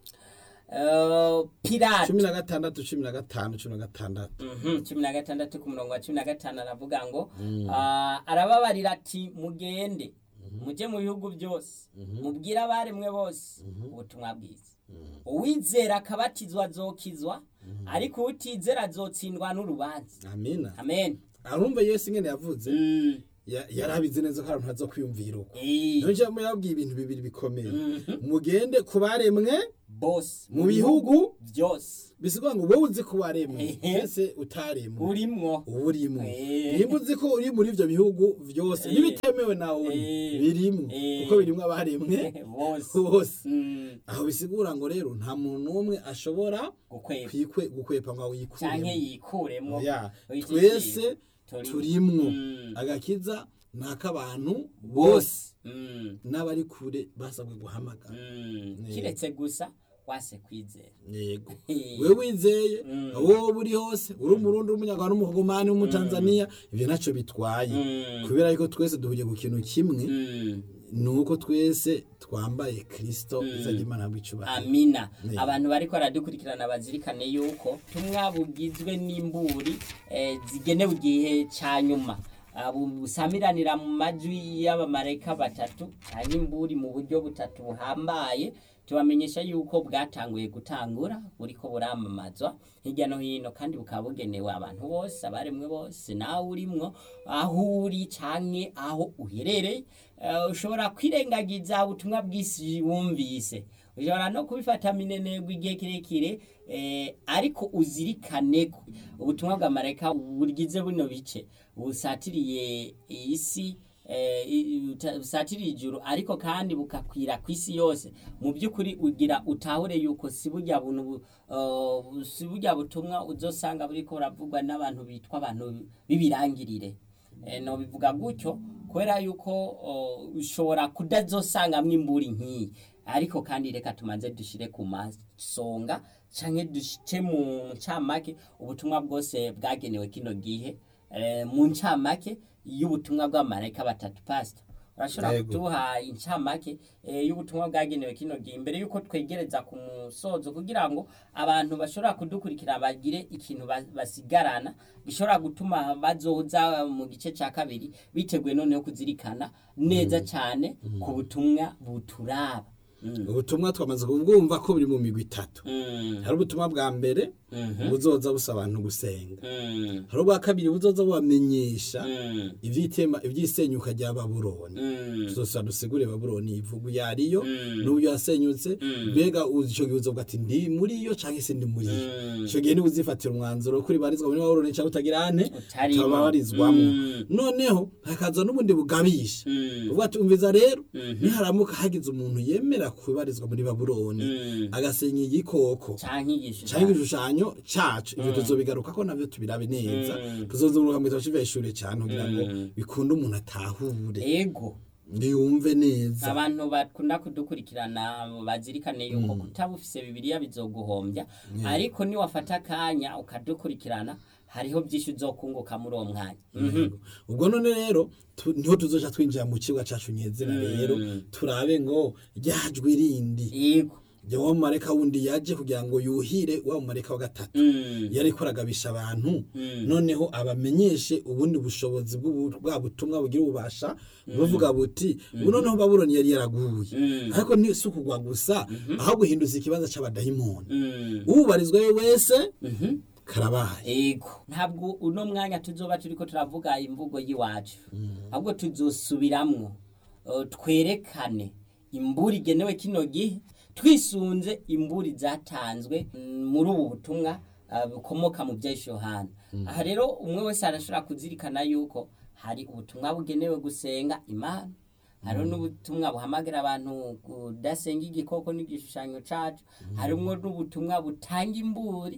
eh, pirate cumi na gatandatu cumi na gatanu cumi na gatandatu Mhm, cumi na gatandatu ku murongo wa cumi na gatanu aravuga ngo ah, arababarira ati mugende mujye mu bihugu byose mubwire abaremwe bose ubutumwa bwiza uwizera akabatizwa azokizwa ariko utizera azotsindwa n'urubanza amina amen arumva yesu ingene yavuze Mm, ya- yarabizi neza ko abantu baza kwiyumvira uko eh, niyo njambo yabwiye ibintu bibiri bikomeye mugende ku baremwe bose mu bihugu byose bisigura ngo wowe uzi ko waremwe Ehe. ese utaremwe urimwo uba urimo Eh. nimba uzi ko uri muri ibyo bihugu byose Eh. n'ibitemewe nawe uri Eh. birimo Eh. kuko birimo abaremwe bose bose Mm, aho bisigura ngo rero nta muntu n'umwe ashobora gukwepa kwikwe gukwepa ngo canke yikuremo yikuremwo Ya, Iki twese kintu turimwo Mm. agakiza ni ak'abantu bose Mm, n'abari kure basabwe guhamagara mm. Ne. kiretse gusa wase kwizera yego Eh. we wizeye Mm. wowe uri hose uri umurundi w'umunyarwanda w'umukogomani w'umutanzaniya ibyo ntacyo bitwaye Mm. kubera yuko twese duhugiye ku kintu kimwe Mm. ni uko twese twambaye kirisito izajya imana bw'icubahiro amina Ne. abantu bariko baradukurikirana bazirikane yuko tumwa bugizwe n'imburi eh, zigenewe igihe ca nyuma Ah, bu- busamiranira mu majwi y'abamarayika batatu canke imburi mu buryo butatu buhambaye tubamenyesha yuko bwatanguye gutangura buriko buramamazwa hirya no hino kandi bukaba bugenewe abantu bose abaremwe bose nawe urimwo aho uri canke aho uherereye Eh, ushobora kwirengagiza ubutumwa bw'isi wumvise ushobora no kubifata minenegwa igihe kirekire eh, ariko uzirikane ko ubutumwa bwa marayika bugize buno bice busatiriye isi eh, i- uta- busatiriye ijuru ariko kandi bukakwira ku isi yose mu by'ukuri ugira utahure yuko si burya buntu bu- eh, si burya butumwa uzosanga buriko buravugwa n'abantu bitwa abantu b'ibirangirire Eh, no bivuga gutyo kubera yuko o, ushobora kudazosangamwo imburi nk'iyi ariko kandi reka tumaze dushire ku masonga canke dushike mu ncamake ubutumwa bwose bwagenewe kino gihe eh, mu ncamake y'ubutumwa bw'amarayika batatu pastor urashobora Yego. kuduha incamake eh, y'ubutumwa bwagenewe kino gihe imbere yuko twegereza ku musozo kugira ngo abantu bashobora kudukurikira bagire ikintu ba- basigarana gishobora gutuma bazoza mu gice cya kabiri biteguye noneho kuzirikana neza cyane ku butumwa buturaba Mm. ubutumwa twamaze kubwumva ko buri mu migwi itatu Mm. hari ubutumwa bwa mbere Mhm. buzoza busaba abantu gusenga Mm. hari ubwa kabiri buzoza bubamenyesha Mm. ivyitema ivyisenyuka rya babuloni Mm. tuzosa dusigure babuloni ivugu yariyo Mm. n'uburyo yasenyutse Mm. mbega uzi ico gihe uzovuga ati ndi muri yo canke se ndi muri yo Mm. ico gihe niwe uzifatira umwanzuro kuri barizwa muri babuloni canke utagira ane Utarimo. utababarizwamwo Mm. noneho hakaza n'ubundi bugabisha Mm. uvuga ati umviza rero Mhm. niharamuka hagize umuntu yemera kubarizwa muri babuloni Mm. agasenya igikoko canke igisho canke igishushanyo cacu ivyo tuzobigaruka ko navyo tubirabe neza Mm. tuzozuruka mu gitabo c'iveshure cane kugira ngo Mm. bikunde umuntu atahure ego yumve neza abantu bakunda kudukurikirana bazirikane yuko kutabufise bibiliya bizoguhombya ariko niwafata akanya ukadukurikirana hariho byinshi uzokunguka muri uwo mwanya Mhm. ubwo none rero tu- niho tuzoca twinjira mu kibuga cacu nyezina rero turabe ngo ryajwe rindi yego rya wa mumareka wundi yaje kugira ngo yuhire wa mumareka wa gatatu Mm. yariko aragabisha abantu Mm. noneho abamenyeshe ubundi bushobozi bw'ubu- bwa butumwa bugira ububasha buvuga buti ubu noneho babuloni yari yaraguye Mm. ariko ni si ukugwa gusa aho guhinduza ikibanza c'abadayimoni Mm. ubarizwayo wese Mhm. karabaye Ego ntabwo uno mwanya tuzoba turiko turavuga imvugo y'iwacu ahubwo tuzosubiramwo uh, twerekane imburi igenewe kino gihe twisunze imburi zatanzwe mm, muri ubu butumwa uh, bukomoka mu bya Yohana aha rero umwe wese arashobora kuzirikana yuko hari ubutumwa bugenewe gusenga imana hariho n'ubutumwa buhamagara abantu kudasenga igikoko n'igishushanyo cacu harimwo n'ubutumwa butanga imburi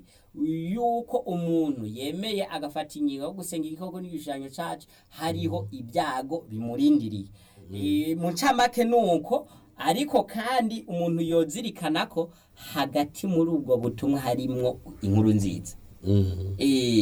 yuko umuntu yemeye agafata ingingo yo gusenga igikoko n'igishushanyo cacu hariho ibyago bimurindiriye Eh, mu ncamake ni uko ariko kandi umuntu yozirikana ko hagati muri ubwo butumwa harimwo inkuru nziza Eh,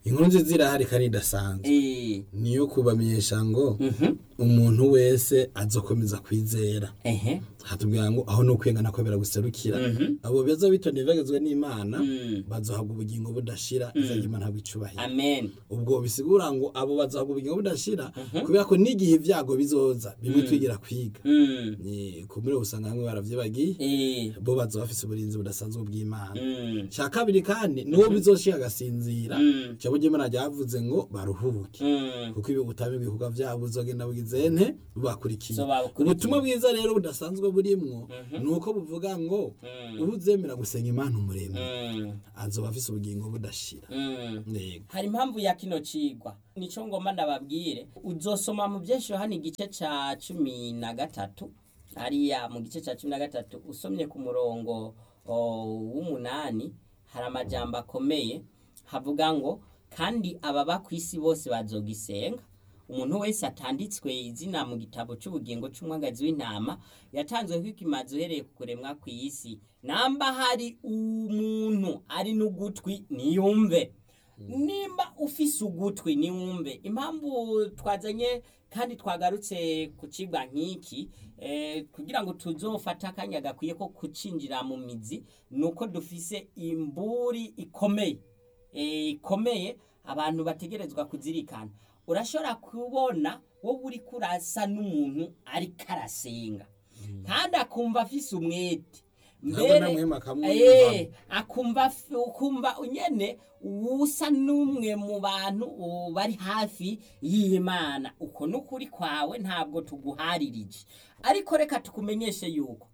inkuru nziza irahari kandi idasanzwe Eh, niyo kubamenyesha ngo mhm, umuntu wese azokomeza kwizera ehe, hatubwira ngo aho ni ukwengana kwemera guserukira Mhm. abo beza bitondeye bagezwe n'imana Mm. bazohabwa ubugingo budashira izajya imana habwa icubahiro amen ubwo bisigura ngo abo bazohabwa ubugingo budashira kubera ko n'igihe ibyago bizoza bimwe twigira kwiga Mm, ni kumure usanga bamwe baravyibagiye eh, bo bazoba bafise uburinzi budasanzwe bw'imana mm, cya kabiri kandi n'uwo bizoshika agasinzira Mm. ijambo ry'imana ryavuze ngo baruhuke mm, kuko ibi ubutame bw'ibikorwa byabo buzogenda bugize nte bubakurikiye So babukurikiye. ubutumwa bwiza rero budasanzwe burimwo ni uko buvuga ngo Mm. ubu uzemera gusenga imana umuremyi mm, azoba afise ubugingo budashira mm. Yego. hari impamvu ya kino cigwa nico ngomba ndababwire uzosoma mu vyinshi yohana igice ca cumi na gatatu hariya mu gice ca cumi na gatatu usomye ku murongo o, w'umunani hari amajambo akomeye havuga ngo kandi ababa ku isi bose bazogisenga umuntu wese atanditswe izina mu gitabo c'ubugingo c'umwagazi w'intama yatanzwe kw'ikimazi uhereye ku kuremwa kw'isi namba hari umuntu ari n'ugutwi niyumve nimba ufise ugutwi niwumve impamvu twazanye kandi twagarutse ku cigwa nk'iki eh, kugira ngo tuzofate akanya gakwiye ko kucinjira mu mizi nuko dufise imburi ikomeye eh, ikomeye abantu bategerezwa kuzirikana urashobora kubona wowe uri kurasa n'umuntu ariko arasenga kandi akumva afise umwete Ntabwo namwema akamwumva. Eh, akumva f- ukumva nyene usa n'umwe mu bantu uh, bari hafi y'imana uko n'ukuri kwawe ntabwo tuguharirije ariko reka tukumenyeshe yuko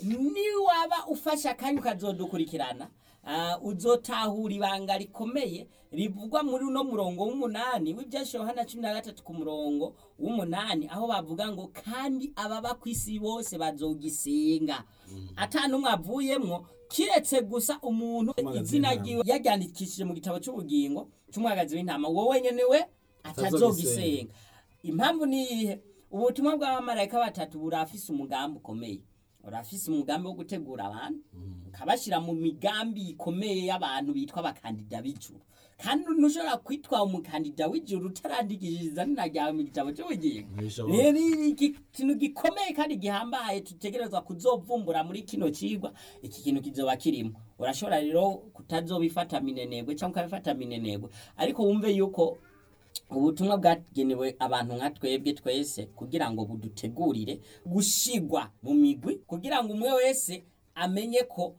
niwaba ufashe akanya ukazodukurikirana uh, uzotahura ibanga rikomeye rivugwa muri uno murongo w'umunani w'ibyashe yohana cumi na gatatu ku murongo w'umunani aho bavuga ngo kandi ababa ku isi bose bazogisenga ata n'umwe avuyemwo kiretse gusa umuntu Umwagazi izina w'intama. ryiwe yaryandikishije mu gitabo cy'ubugingo cy'umwagazi w'intama wowe nyene we atazogisenga impamvu ni iyihe ubutumwa bw'abamarayika batatu burafise umugambi ukomeye urafise umugambi wo gutegura abantu ukabashyira mu migambi ikomeye y'abantu bitwa abakandida b'ijuru kandi ntushobora kwitwa umukandida w'ijuru utarandikishije izina ryawe mu gitabo cy'ubugingo Ntibishoboka. rero ni iki- ikintu gikomeye kandi gihambaye tutegerezwa kuzovumbura muri kino cigwa iki kintu kizoba kirimo urashobora rero kutazobifata minenegwe cyangwa ukabifata minenegwe ariko wumve yuko ubutumwa bwagenewe abantu nka twebwe twese kugira ngo budutegurire gushigwa mu migwi kugira ngo umwe wese amenye ko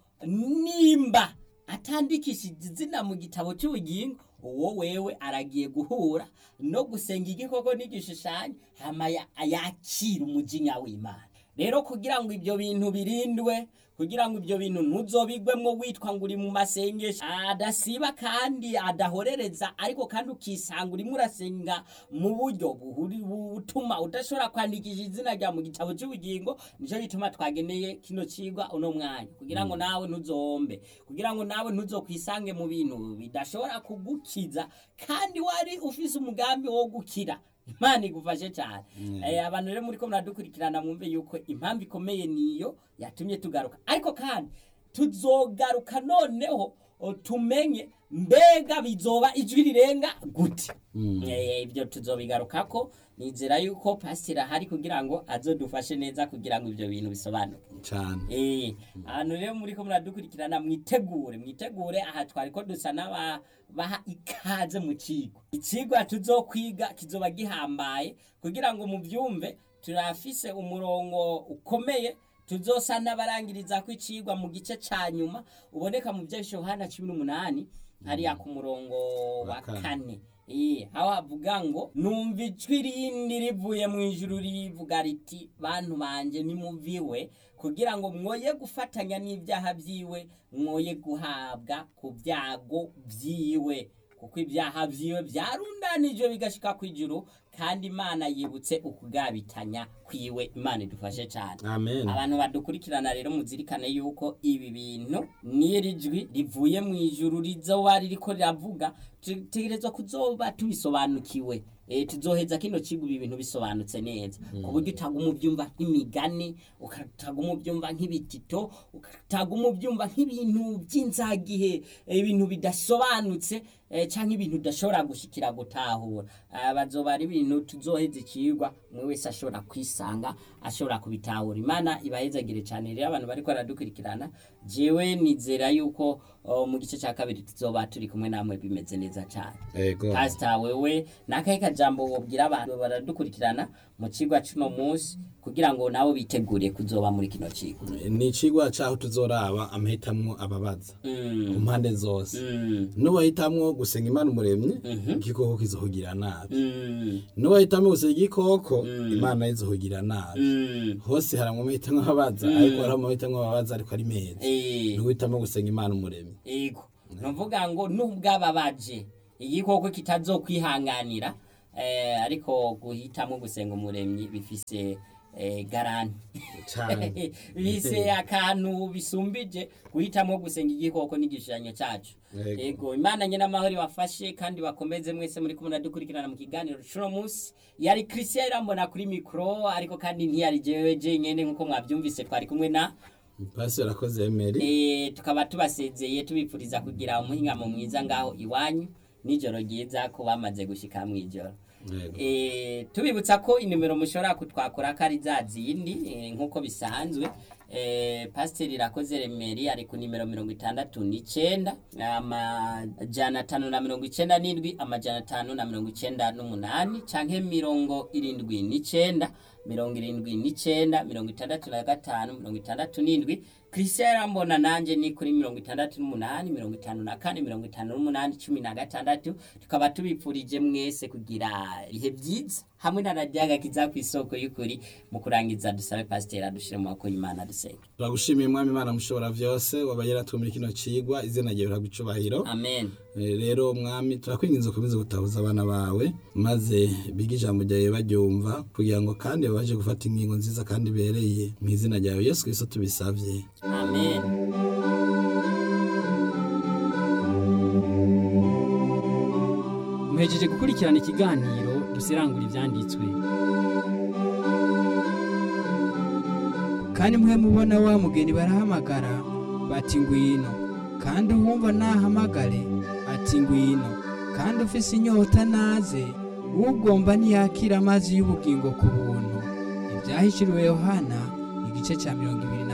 nimba atandikishije izina mu gitabo cy'ubugingo uwo wewe aragiye guhura no gusenga igikoko n'igishushanyo hama ya- yakira umujinya w'imana rero kugira ngo ibyo bintu birindwe kugira ngo ibyo bintu ntuzobigwemwo witwa ngo uri mu masengesho adasiba kandi adahorereza ariko kandi ukisanga urimo urasenga mu buryo buhuri- butuma udashobora kwandikisha izina rya mu gitabo cy'ubugingo nicyo gituma twageneye kino cigwa uno mwanya kugira ngo nawe ntuzombe kugira ngo nawe ntuzokwisange mu bintu bidashobora kugukiza kandi wari ufise umugambi wo gukira imana igufashe cyane Eh, abantu rero muri ko muradukurikirana mwumve yuko impamvu ikomeye niyo yatumye tugaruka ariko kandi tuzogaruka noneho o, tumenye mbega bizoba ijwi rirenga gute Eh, ibyo tuzobigarukako nizera yuko pasiteri ahari kugira ngo azodufashe neza kugira ngo ibyo bintu bisobanuke cyane Eh, ahantu rero muri ko muradukurikirana mwitegure mwitegure aha twari ko dusa n'abaha ikaze mu kigo ikigwa tuzokwiga kizoba gihambaye kugira ngo mubyumve turafise umurongo ukomeye tuzosa n'abarangiriza ko icigwa mu gice ca nyuma uboneka mu bya Yohana cumi n'umunani hariya ku murongo wa Wa kane. kane Eh, aho havuga ngo numva ijwi rindi rivuye mu ijuru rivuga riti bantu banje nimuviwe kugira ngo mwoye gufatanya n'ibyaha byiwe mwoye guhabwa ku byago byiwe kuko ibyaha byiwe byarundanijwe bigashika ku ijuru kandi imana yibutse ukugabitanya kwiwe imana idufashe cyane amen abantu badukurikirana rero muzirikane yuko ibi bintu n'iri jwi rivuye mu ijuru rizoba ririko riravuga tutegerezwa kuzoba tubisobanukiwe e, tuzoheza kino kigo ibi bintu bisobanutse neza ku buryo utaguma ubyumva nk'imigani ukataguma ubyumva nk'ibitito ukataguma ubyumva nk'ibintu by'inzagihe e, ibintu bidasobanutse eh, canke ibintu udashobora gushikira gutahura Ah, bazoba ari ibintu tuzoheza ikigwa umwe wese ashobora kwisanga ashobora kubitahura imana ibahezagire cyane rero abantu bariko baradukurikirana jewe nizera yuko oh, mu gice cya kabiri tuzoba turi kumwe namwe bimeze neza cyane ego pasita wewe nakahe kajambo wobwira abantu baradukurikirana mu kigwa cuno munsi kugira ngo nabo bitegure kuzoba muri kino kigo ni icigwa caho tuzoraba amahitamwo ababaza Mm, ku mpande zose mm, nuwahitamwo gusenga imana umuremyi igikoko kizohugira nabi mm, nuwahitamwo gusenga igikoko imana izohugira nabi mm. hose haramwo amahitamwo ababaza ariko hari amahitamwo ababaza ariko ari meza Eh, nuwitamwo gusenga imana umuremyi ego nuvuga ngo nubwababaje igikoko kitazokwihanganira eh, ariko guhitamo gusenga umuremyi bifise eh, garanti cane bise akantu bisumbije guhitamo gusenga igikoko n'igishushanyo cyacu Yego. yego imana nyine amahoro ibafashe kandi bakomeze mwese muri kumwe dukurikirana mu kiganiro cuno munsi yari christian irambona kuri mikoro ariko kandi ntiyari jewe jenyene nk'uko mwabyumvise twari kumwe na pasi arakoze emeri Eh, tukaba tubasezeye tubipfuriza kugira umuhingamo mwiza ngaho iwanyu nijoro ryiza ko bamaze gushika mw'ijoro Yego. Eh, tubibutsa ko inimero mushobora kutwakura ko ari za zindi eh, nk'uko bisanzwe eh, pasiteri irakoze remeri ari ku nimero mirongo itandatu n'icenda amajana atanu na mirongo icenda n'indwi amajana atanu na mirongo icenda n'umunani canke mirongo irindwi n'icenda mirongo irindwi n'icenda mirongo itandatu na gatanu mirongo itandatu n'indwi christian arambona nanje ni kuri mirongo itandatu n'umunani mirongo itanu na kane mirongo itanu n'umunani cumi na gatandatu tukaba tubipfurije mwese kugira ibihe byiza hamwe na radiyaga kiza ku isoko y'ukuri mu kurangiza dusabe pasiteri adushire mu maboko y'imana dusenga turagushimiye mwami imana mushobora vyose wabaye yaratwumira kino cigwa izina ryawe riragucubahiro amen Eh, rero mwami turakwinginze ukomeze gutahuza abana bawe maze bige ijambo ryawe baryumva kugira ngo kandi babashe gufata ingingo nziza kandi ibereye mu izina ryawe yesu kristo tubisavye amen muhejeje gukurikirana ikiganiro dusirangura ibyanditswe kandi mwe mubona wa mugeni barahamagara bati ngwino kandi uwumva nahamagare ati ngwino kandi ufise inyota naze ugomba ntiyakira amazi y'ubugingo ku buntu ibyahishuriwe yohana igice cya mirongo ibiri na